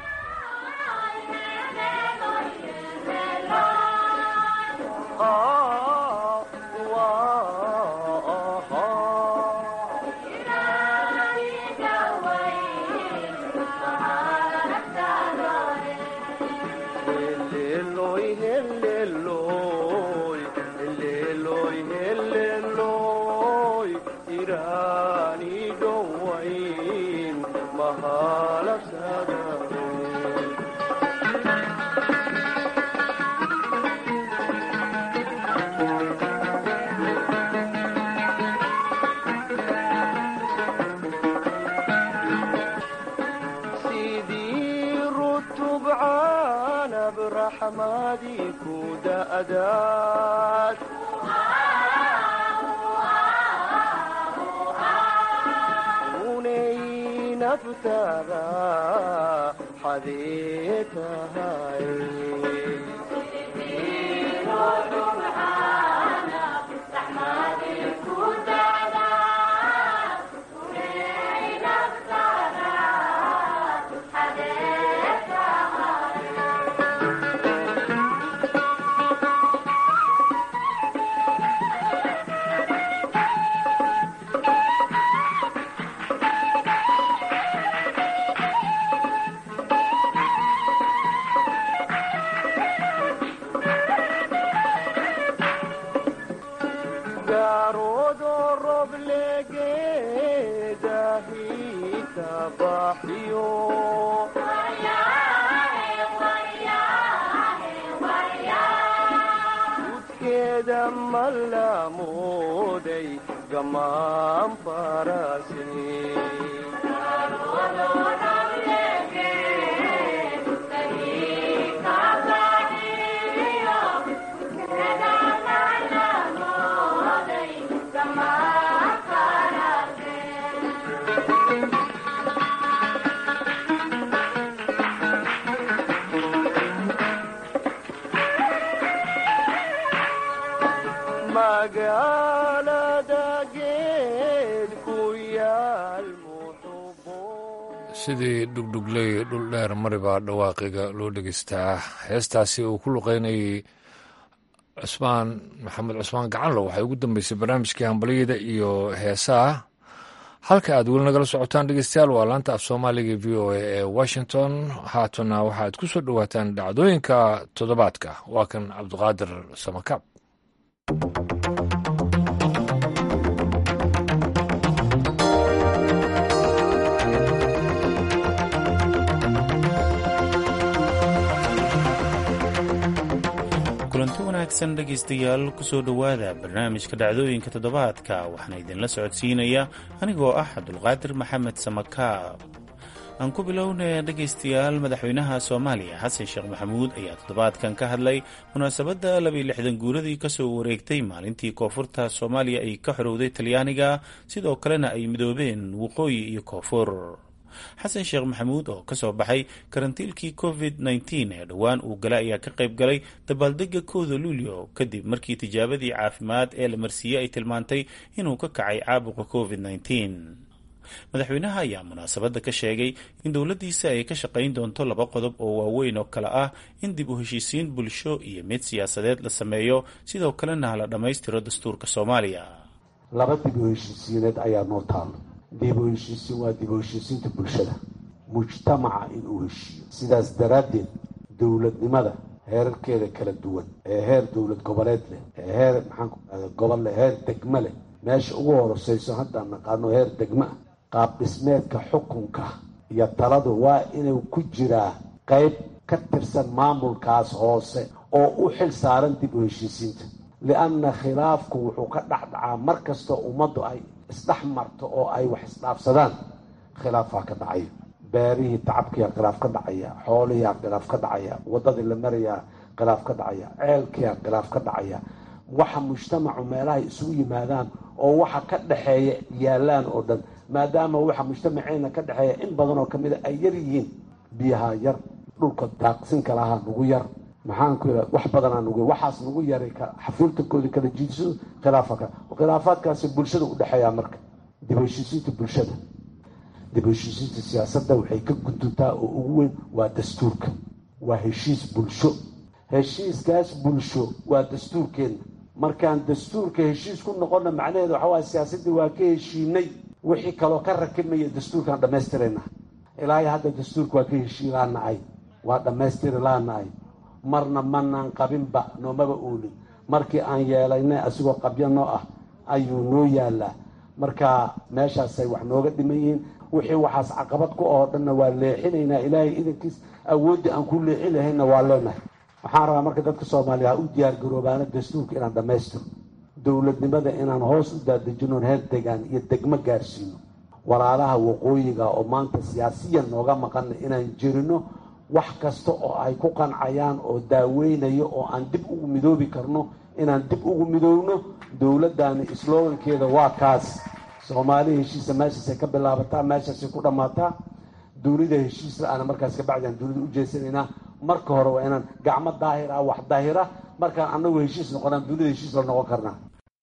A: sidii dhugdhugley dhul dheer maribaa dhawaaqiga loo dhegeystaa heestaasi uu ku luqeynayay cusmaan maxamed cusmaan gacanlo waxay ugu dambeysay barnaamijkii hambalyada iyo heesaha halka aad weli nagala socotaan dhegeystayaal waa laanta af soomaaliga v o a ee washington haatana waxaad ku soo dhowaataan dhacdooyinka toddobaadka waa kan cabdiqaadir samakaab
I: kulanti wanaagsan dhegaystayaal kusoo dhowaada barnaamijka dhacdooyinka toddobaadka waxaana idinla socodsiinaya anigoo ah cabdulqaadir maxamed samakaab aan ku bilownay dhegaystayaal madaxweynaha soomaaliya xasan sheekh maxamuud ayaa toddobaadkan ka hadlay munaasabadda labiyo lixdan guuradii kasoo wareegtay maalintii koonfurta soomaaliya ay ka xorowday talyaaniga sidoo kalena ay midoobeen waqooyi iyo koonfur xasan sheekh maxamuud oo kasoo baxay karantiilkii covid nteen ee dhowaan uu galay ayaa ka qayb galay dabaaldega kooda luulyo kadib markii tijaabadii caafimaad ee la marsiiyey ay tilmaantay inuu ka kacay caabuqa covid nteen madaxweynaha ayaa munaasabadda ka sheegay in dowladdiisa ay ka shaqayn doonto laba qodob oo waaweyn oo kale ah in dib u heshiisiin bulsho iyo mid siyaasadeed la sameeyo sidoo kalena la dhammaystiro dastuurka soomaaliya
J: laba dib u heshiisiineed ayaa noo taalo dib u heshiisiin waa dib u heshiisiinta bulshada mujtamaca inuu heshiiyo sidaas daraaddeed dowladnimada heerarkeeda kala duwan ee heer dowlad goboleed leh ee heer maxaanku ahda gobol leh heer degmo leh meesha ugu horoseyso haddaan naqaano heer degmo ah qaab dhismeedka xukunka iyo taladu waa inuu ku jiraa qayb ka tirsan maamulkaas hoose oo u xil saaran dib u heshiisiinta lianna khilaafku wuxuu ka dhexdhacaa mar kastoo ummaddu ay isdhex marto oo ay wax isdhaafsadaan khilaafaa ka dhacaya beerihii tacabkiyaa khilaaf ka dhacaya xoolihiyaa khilaaf ka dhacaya waddadii la marayaa khilaaf ka dhacaya ceelkiyaa khilaaf ka dhacaya waxa mujtamacu meelahay isugu yimaadaan oo waxa ka dhexeeya yaallaan oo dhan maadaama waxa mujtamaceena ka dhexeeya in badan oo kamid a ay yar yihiin biyaha yar dhulka daaqsinka lahaa nagu yar maxaan ku yidhaha wax badanaa nugu waxaas nagu yaray xafiiltankoodii kala jiidsado khilaafa ka khilaafaadkaasi bulshada u dhexeeyaa marka dib heshiisiinta bulshada dib heshiisiinta siyaasadda waxay ka guduntaa oo ugu weyn waa dastuurka waa heshiis bulsho heshiiskaas bulsho waa dastuurkeenna markaan dastuurka heshiis ku noqonna macnaheeda waxa waaya siyaasaddii waa ka heshiinay wixii kaloo ka rakibmaya dastuurkaan dhammaystirayna ilaahay hadda dastuurka waa ka heshii laanahay waa dhammaystiri laanahay marna manaan qabinba noomaba oolin markii aan yeelaynay asigoo qabyo noo ah ayuu noo yaalaa marka meeshaasay wax nooga dhiman yihiin wixii waxaas caqabad ku oo dhanna waa leexinaynaa ilaahay idankiis awooddii aan ku leexin lahaynna waa leenahay waxaan rabaa marka dadka soomaaliya ha u diyaargaroobaana dastuurka inaan dhammaystiro dowladnimada inaan hoos u daadejino heer degaan iyo degmo gaarsiino walaalaha waqooyiga oo maanta siyaasiyan nooga maqana inaan jirino wax kasta oo ay ku qancayaan oo daaweynayo oo aan dib ugu midoobi karno inaan dib ugu midoobno dowladdaani slogankeeda waa kaas soomaali heshiisa meeshaasay ka bilaabataa meeshaasay ku dhammaataa dowlada heshiis la-aana markaas kabacdi aan dowlada u jeesanaynaa marka hore waa inaan gacmo daahir ah wax daahira markaan annagu heshiis noqonaan dowlada heshiis la noqon karnaa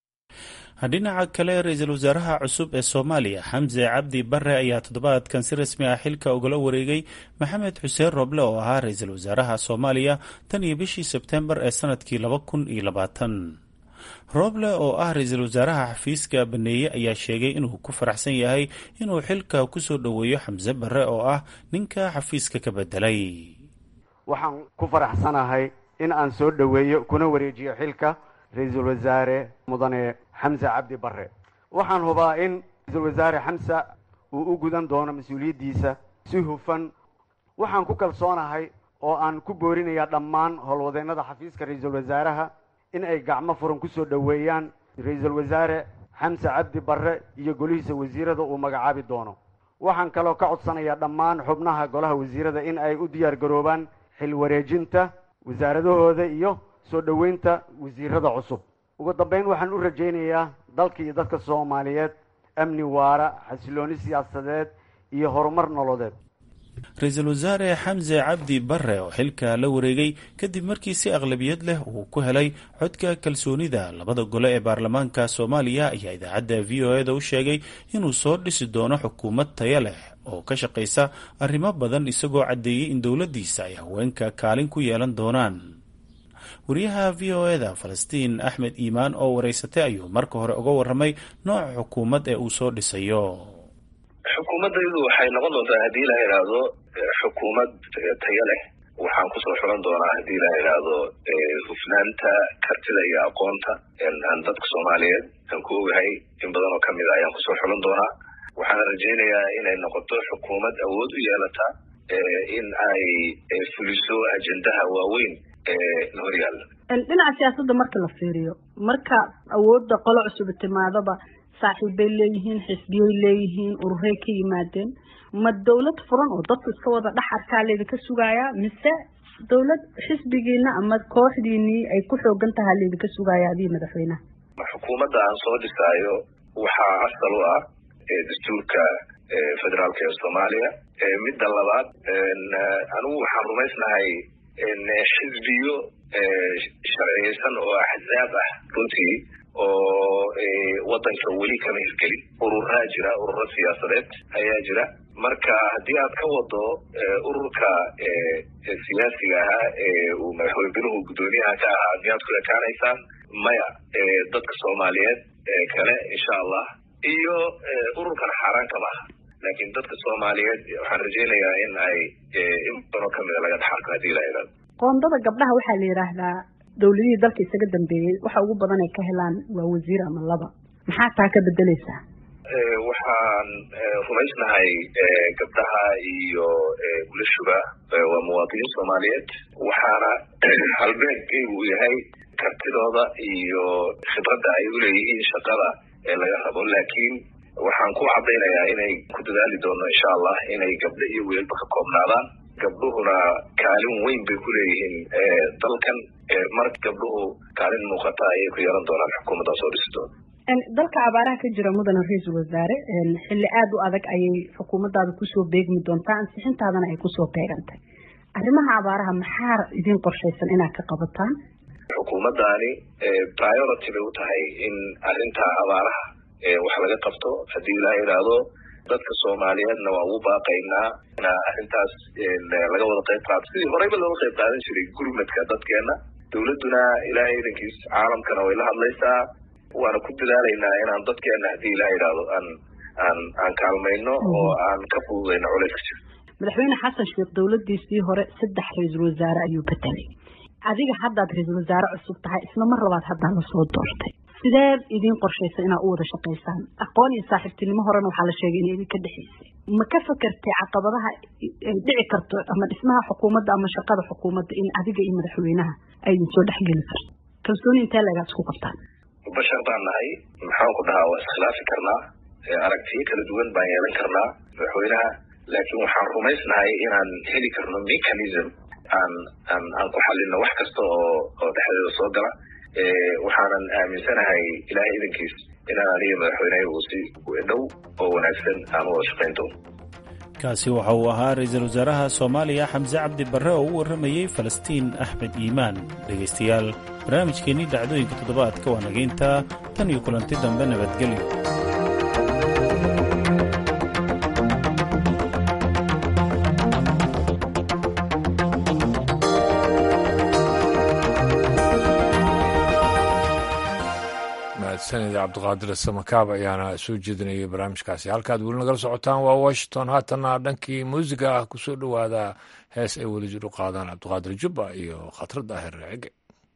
I: dhinaca kale ra-iisul wasaaraha cusub ee soomaaliya xamse cabdi bare ayaa toddobaadkan si rasmi ah xilka ugala wareegay maxamed xuseen roble oo ahaa ra-iisul wasaaraha soomaaliya tan iyo bishii sebtembar ee sanadkii laba kun iyo labaatan roble oo ah ra-iisul wasaaraha xafiiska baneeye ayaa sheegay inuu ku faraxsan yahay inuu xilka kusoo dhoweeyo xamse bare oo ah ninka xafiiska ka bedelay
K: waxaan ku faraxsanahay in aan soo dhoweeyo kuna wareejiyo xilka ra-iisul wasaare mudane xamse cabdi bare waxaan hubaa in ra-iisul wasaare xamse uu u gudan doono mas-uuliyaddiisa si hufan waxaan ku kalsoonahay oo aan ku boorinayaa dhammaan howlwadeennada xafiiska ra-iisul wasaaraha in ay gacmo furan kusoo dhoweeyaan ra-iisul wasaare xamse cabdi bare iyo golihiisa wasiirada uu magacaabi doono waxaan kaloo ka codsanayaa dhammaan xubnaha golaha wasiirada in ay u diyaar garoobaan xil wareejinta wasaaradahooda iyo soo dhoweynta wasiirada cusub ugu dambeyn waxaan u rajaynayaa dalka iyo dadka soomaaliyeed amni waara xasilooni siyaasadeed iyo horumar nololeed
I: ra-iisul wasaare xamse cabdi bare oo xilka la wareegay kadib markii si aqlabiyad leh uu ku helay codka kalsoonida labada gole ee baarlamaanka soomaaliya ayaa idaacadda v o e da u sheegay inuu soo dhisi doono xukuumad taya leh oo ka shaqaysa arrimo badan isagoo caddeeyey in dowladdiisa ay haweenka kaalin ku yeelan doonaan wariyaha v o e da falastiin axmed iimaan oo waraysatay ayuu marka hore uga warramay nooca xukuumad ee uu soo dhisayo
L: xukuumaddaydu waxay noqon doontaa haddii la idhaahdo xukuumad tayo leh waxaan kusoo xulan doonaa haddii la idhaahdo hufnaanta kartida iyo aqoonta aan dadka soomaaliyeed aan ku ogahay in badan oo kamid a ayaan kusoo xulan doonaa waxaan rajaynayaa inay noqoto xukuumad awood u yeelata in ay fuliso ajendaha waaweyn na horyaalla
M: dhinaca siyaasadda marka la fiiriyo marka awoodda qolo cusub timaadaba saaxiibbay leeyihiin xisbiyay leeyihiin ururay ka yimaadeen ma dawlad furan oo dadku iska wada dhex arkaa laydinka sugayaa mise dawlad xisbigiina ama kooxdiinii ay ku xoogan tahaa laydinka sugaaya adii madaxweynaha
L: xukuumadda aan soo dhisaayo waxaa asal u ah dastuurka federaalka ee soomaaliya midda labaad anigu waxaan rumaysnahay xisbiyo sharciyeysan oo axzaab ah runtii oo waddanka weli kama hirgelin ururaa jira ururo siyaasadeed ayaa jira marka haddii aad ka wado ururka siyaasiga ahaa ee uu madaxweynuhu guddoomiyaha ka ahaa miyaad ku ekaanaysaan maya dadka soomaaliyeed kale insha allah iyo ururkan xaaraan kama aha laakiin dadka soomaaliyeed waxaan rajaynayaa in ay in badanoo kamida laga dhaxarko haddii la idhahdo
M: qoondada gabdhaha waxaa la yidhaahdaa dawladihii dalka isaga dambeeyey waxa ugu badan ay ka helaan waa wasiir ama laba maxaa taa ka bedeleysaa
L: waxaan rumaysnahay gabdhaha iyo wilashuba waa muwaadiniin soomaaliyeed waxaana halbeegkaygu uu yahay kartidooda iyo khibradda ay uleeyihiin shaqada ee laga rabo laakiin waxaan ku caddaynayaa inay ku dadaali doono insha allah inay gabdho iyo wiilba ka koobnaadaan gabdhuhuna kaalin weyn bay ku leeyihiin dalkan marka gabdhuhu kaalin muuqata ayay ku yeelan doonaan xukuumaddan soo dhisi doona
M: dalka abaaraha ka jira mudane ra-iisul wasaare xilli aada u adag ayay xukuumaddaada kusoo beegmi doontaa ansixintaadana ay kusoo beegantay arrimaha abaaraha maxaa idin qorshaysan inaad ka qabataan
L: xukuumaddaani priority bay u tahay in arrinta abaaraha wax laga qabto haddii ilaa idhaahdo dadka soomaaliyeedna waa ugu baaqaynaa in arrintaas laga wada qayb qaato sidii horeyba looga qayb qaadan jiray gurmadka dadkeena dawladduna ilaahay idankiis caalamkana way la hadlaysaa waana ku dadaalaynaa inaan dadkeena haddii ilaa idhaahdo aan aan aan kaalmayno oo aan ka fududayno culayska jiro
M: madaxweyne xasan sheekh dawladdiisii hore saddex ra-iisul wasaare ayuu bedelay adiga haddaad ra-iisul wasaare cusub tahay isla mar labaad haddaa lasoo doortay sideed idiin qorshaysa inaad u wada shaqaysaan aqoon iyo saaxiibtinimo horena waxaa la sheegay inay idinka dhexaysay ma ka fakertay caqabadaha ay dhici karto ama dhismaha xukuumadda ama shaqada xukuumadda in adiga iyo madaxweynaha ay idin soo dhexgeli karto kalsooni intee leegaad isku qabtaan
L: bashar baan nahay maxaan ku dhahaa waa iskhilaafi karnaa aragtiyo kala duwan baan yeelan karnaa madaxweynaha laakiin waxaan rumaysnahay inaan heli karno mechanism aan aan aan ku xalino wax kasta oo oo dhexdeeda soo gala waxaanan aaminsanahay ilaahay idankiis inaan aniga madaxweyneha uu si dhow oo wanaagsan aan u wada shaqayn doono
I: kaasi waxa uu ahaa ra-iisul wasaaraha soomaaliya xamse cabdi barre oo u warramayey falastiin axmed iimaan dhegaystayaal barnaamijkeennii dhacdooyinka toddobaadka waa nagayntaa tan iyo kulanti dambe nabadgelyo
A: mahadsanid cabdiqaadir samakaab ayaana soo jeedinayay barnaamijkaasi halkaad weli nagala socotaan waa washington haatanna dhankii muusiga ah kusoo dhowaada hees ay weli jir u qaadaan cabdiqaadir jubba iyo khatar daahir cege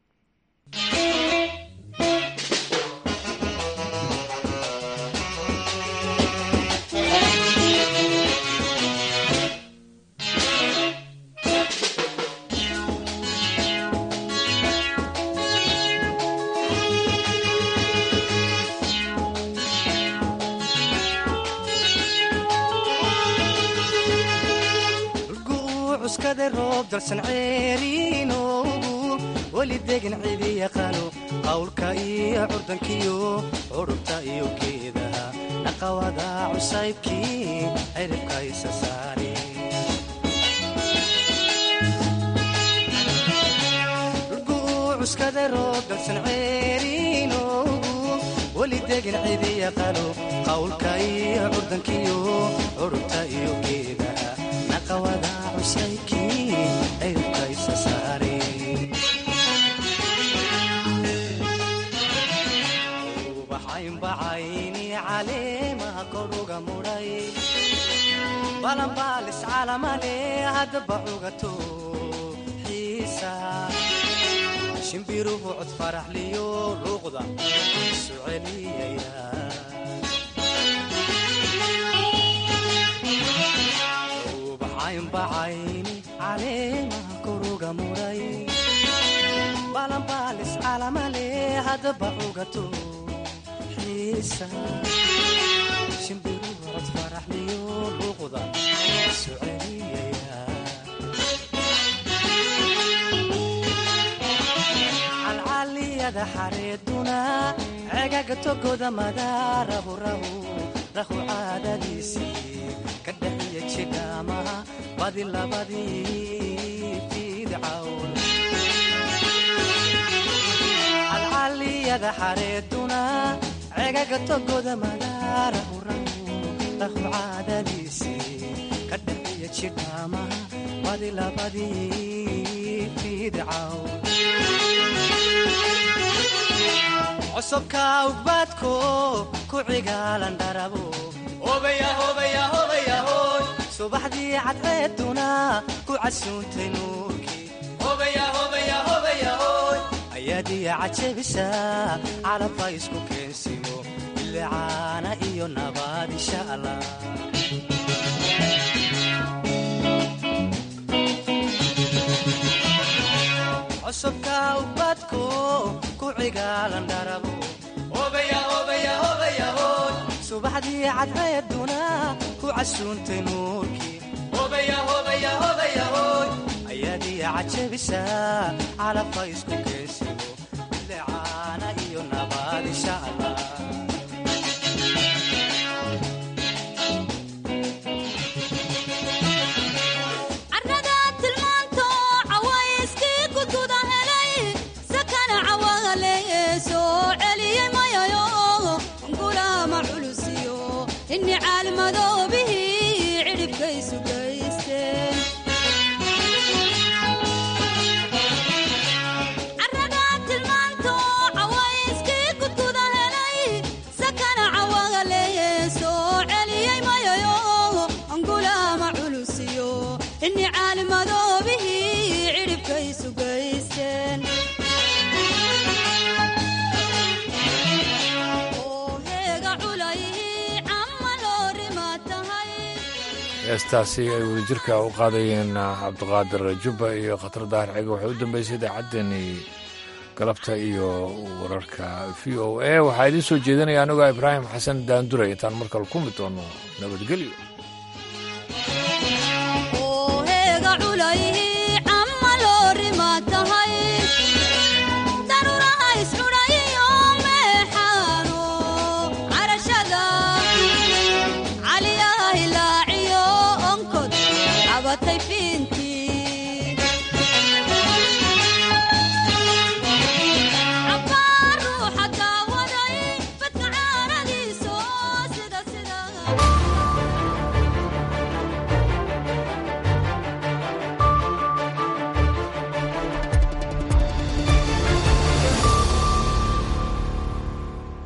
N: roob dalsan ceeriinoogu weli degan cidi yaqaano qawlka iyo curdankiyo curubta iyo geedaha dhaqawada cusaybkii ciribka isa saare cuskada roob dalsan ceeriinoogu weli degan cidi yaqaano qawlka iyo curdankiyo curubta iyo geedaha dhaqawada cusaybkii ciribka isa saare ubaxaynbacayni caleemaha koruga mudhay balanbaalis calamale haddaba cugato xiisa shimbiruhu cod faraxliyo luuqda isu celiyaya ubaxaynbacayni caleemaha koruga mudhay hadba cugato xiisa shimbiru cod faraxliyo luuqda isu celiyaya calcaliyada xareeduna cegaga togoda madaarabu rahu rahu caadadiisii ka dhaxiya jidhaamaha badi labadii fidcawn calcaliyada xareeduna cegaga togoda madaarahu rahu rahu caadadiisii ka dhaxiya jidhaamaha badi labadii fidcawn cusubka ugbaadko ku cigaalan dharabo subaxdii cadceeduna ku casuuntay nuurkii ayaadiya cajabisa calabka isku keensimo bilicaana iyo nabaad insha allah cusubka ugbaadko ku cigaalan dharabo subaxdii cadceeduna ku casuuntay nuurkii ayaadiya cajabisa calabka isku keensimo bilicaana iyo nabaad insha allah
O: carrada tilmaanto cawayskii gududa helay sakana cawagale soo celiyey mayayo gulaama culusiyo inni caalimadoobihii cidhibkaysu gaysteen carrada tilmaanto cawayskii gududa helay sakana cawagale soo celiyey mayayo gulaama culusiyo inni caalimadoobihii cidhibkaysu gaysteen oo heega culayhii camma loo rima tahay
A: heestaasi ay wadajirka u qaadayeen cabdiqaadir jubba iyo khatar daahir cege waxay u dambeysay idaacaddeenii galabta iyo wararka v o a waxaa idiin soo jeedinaya anigoo ibraahim xasan daandure intaan markale ku mid doono nabadgelyo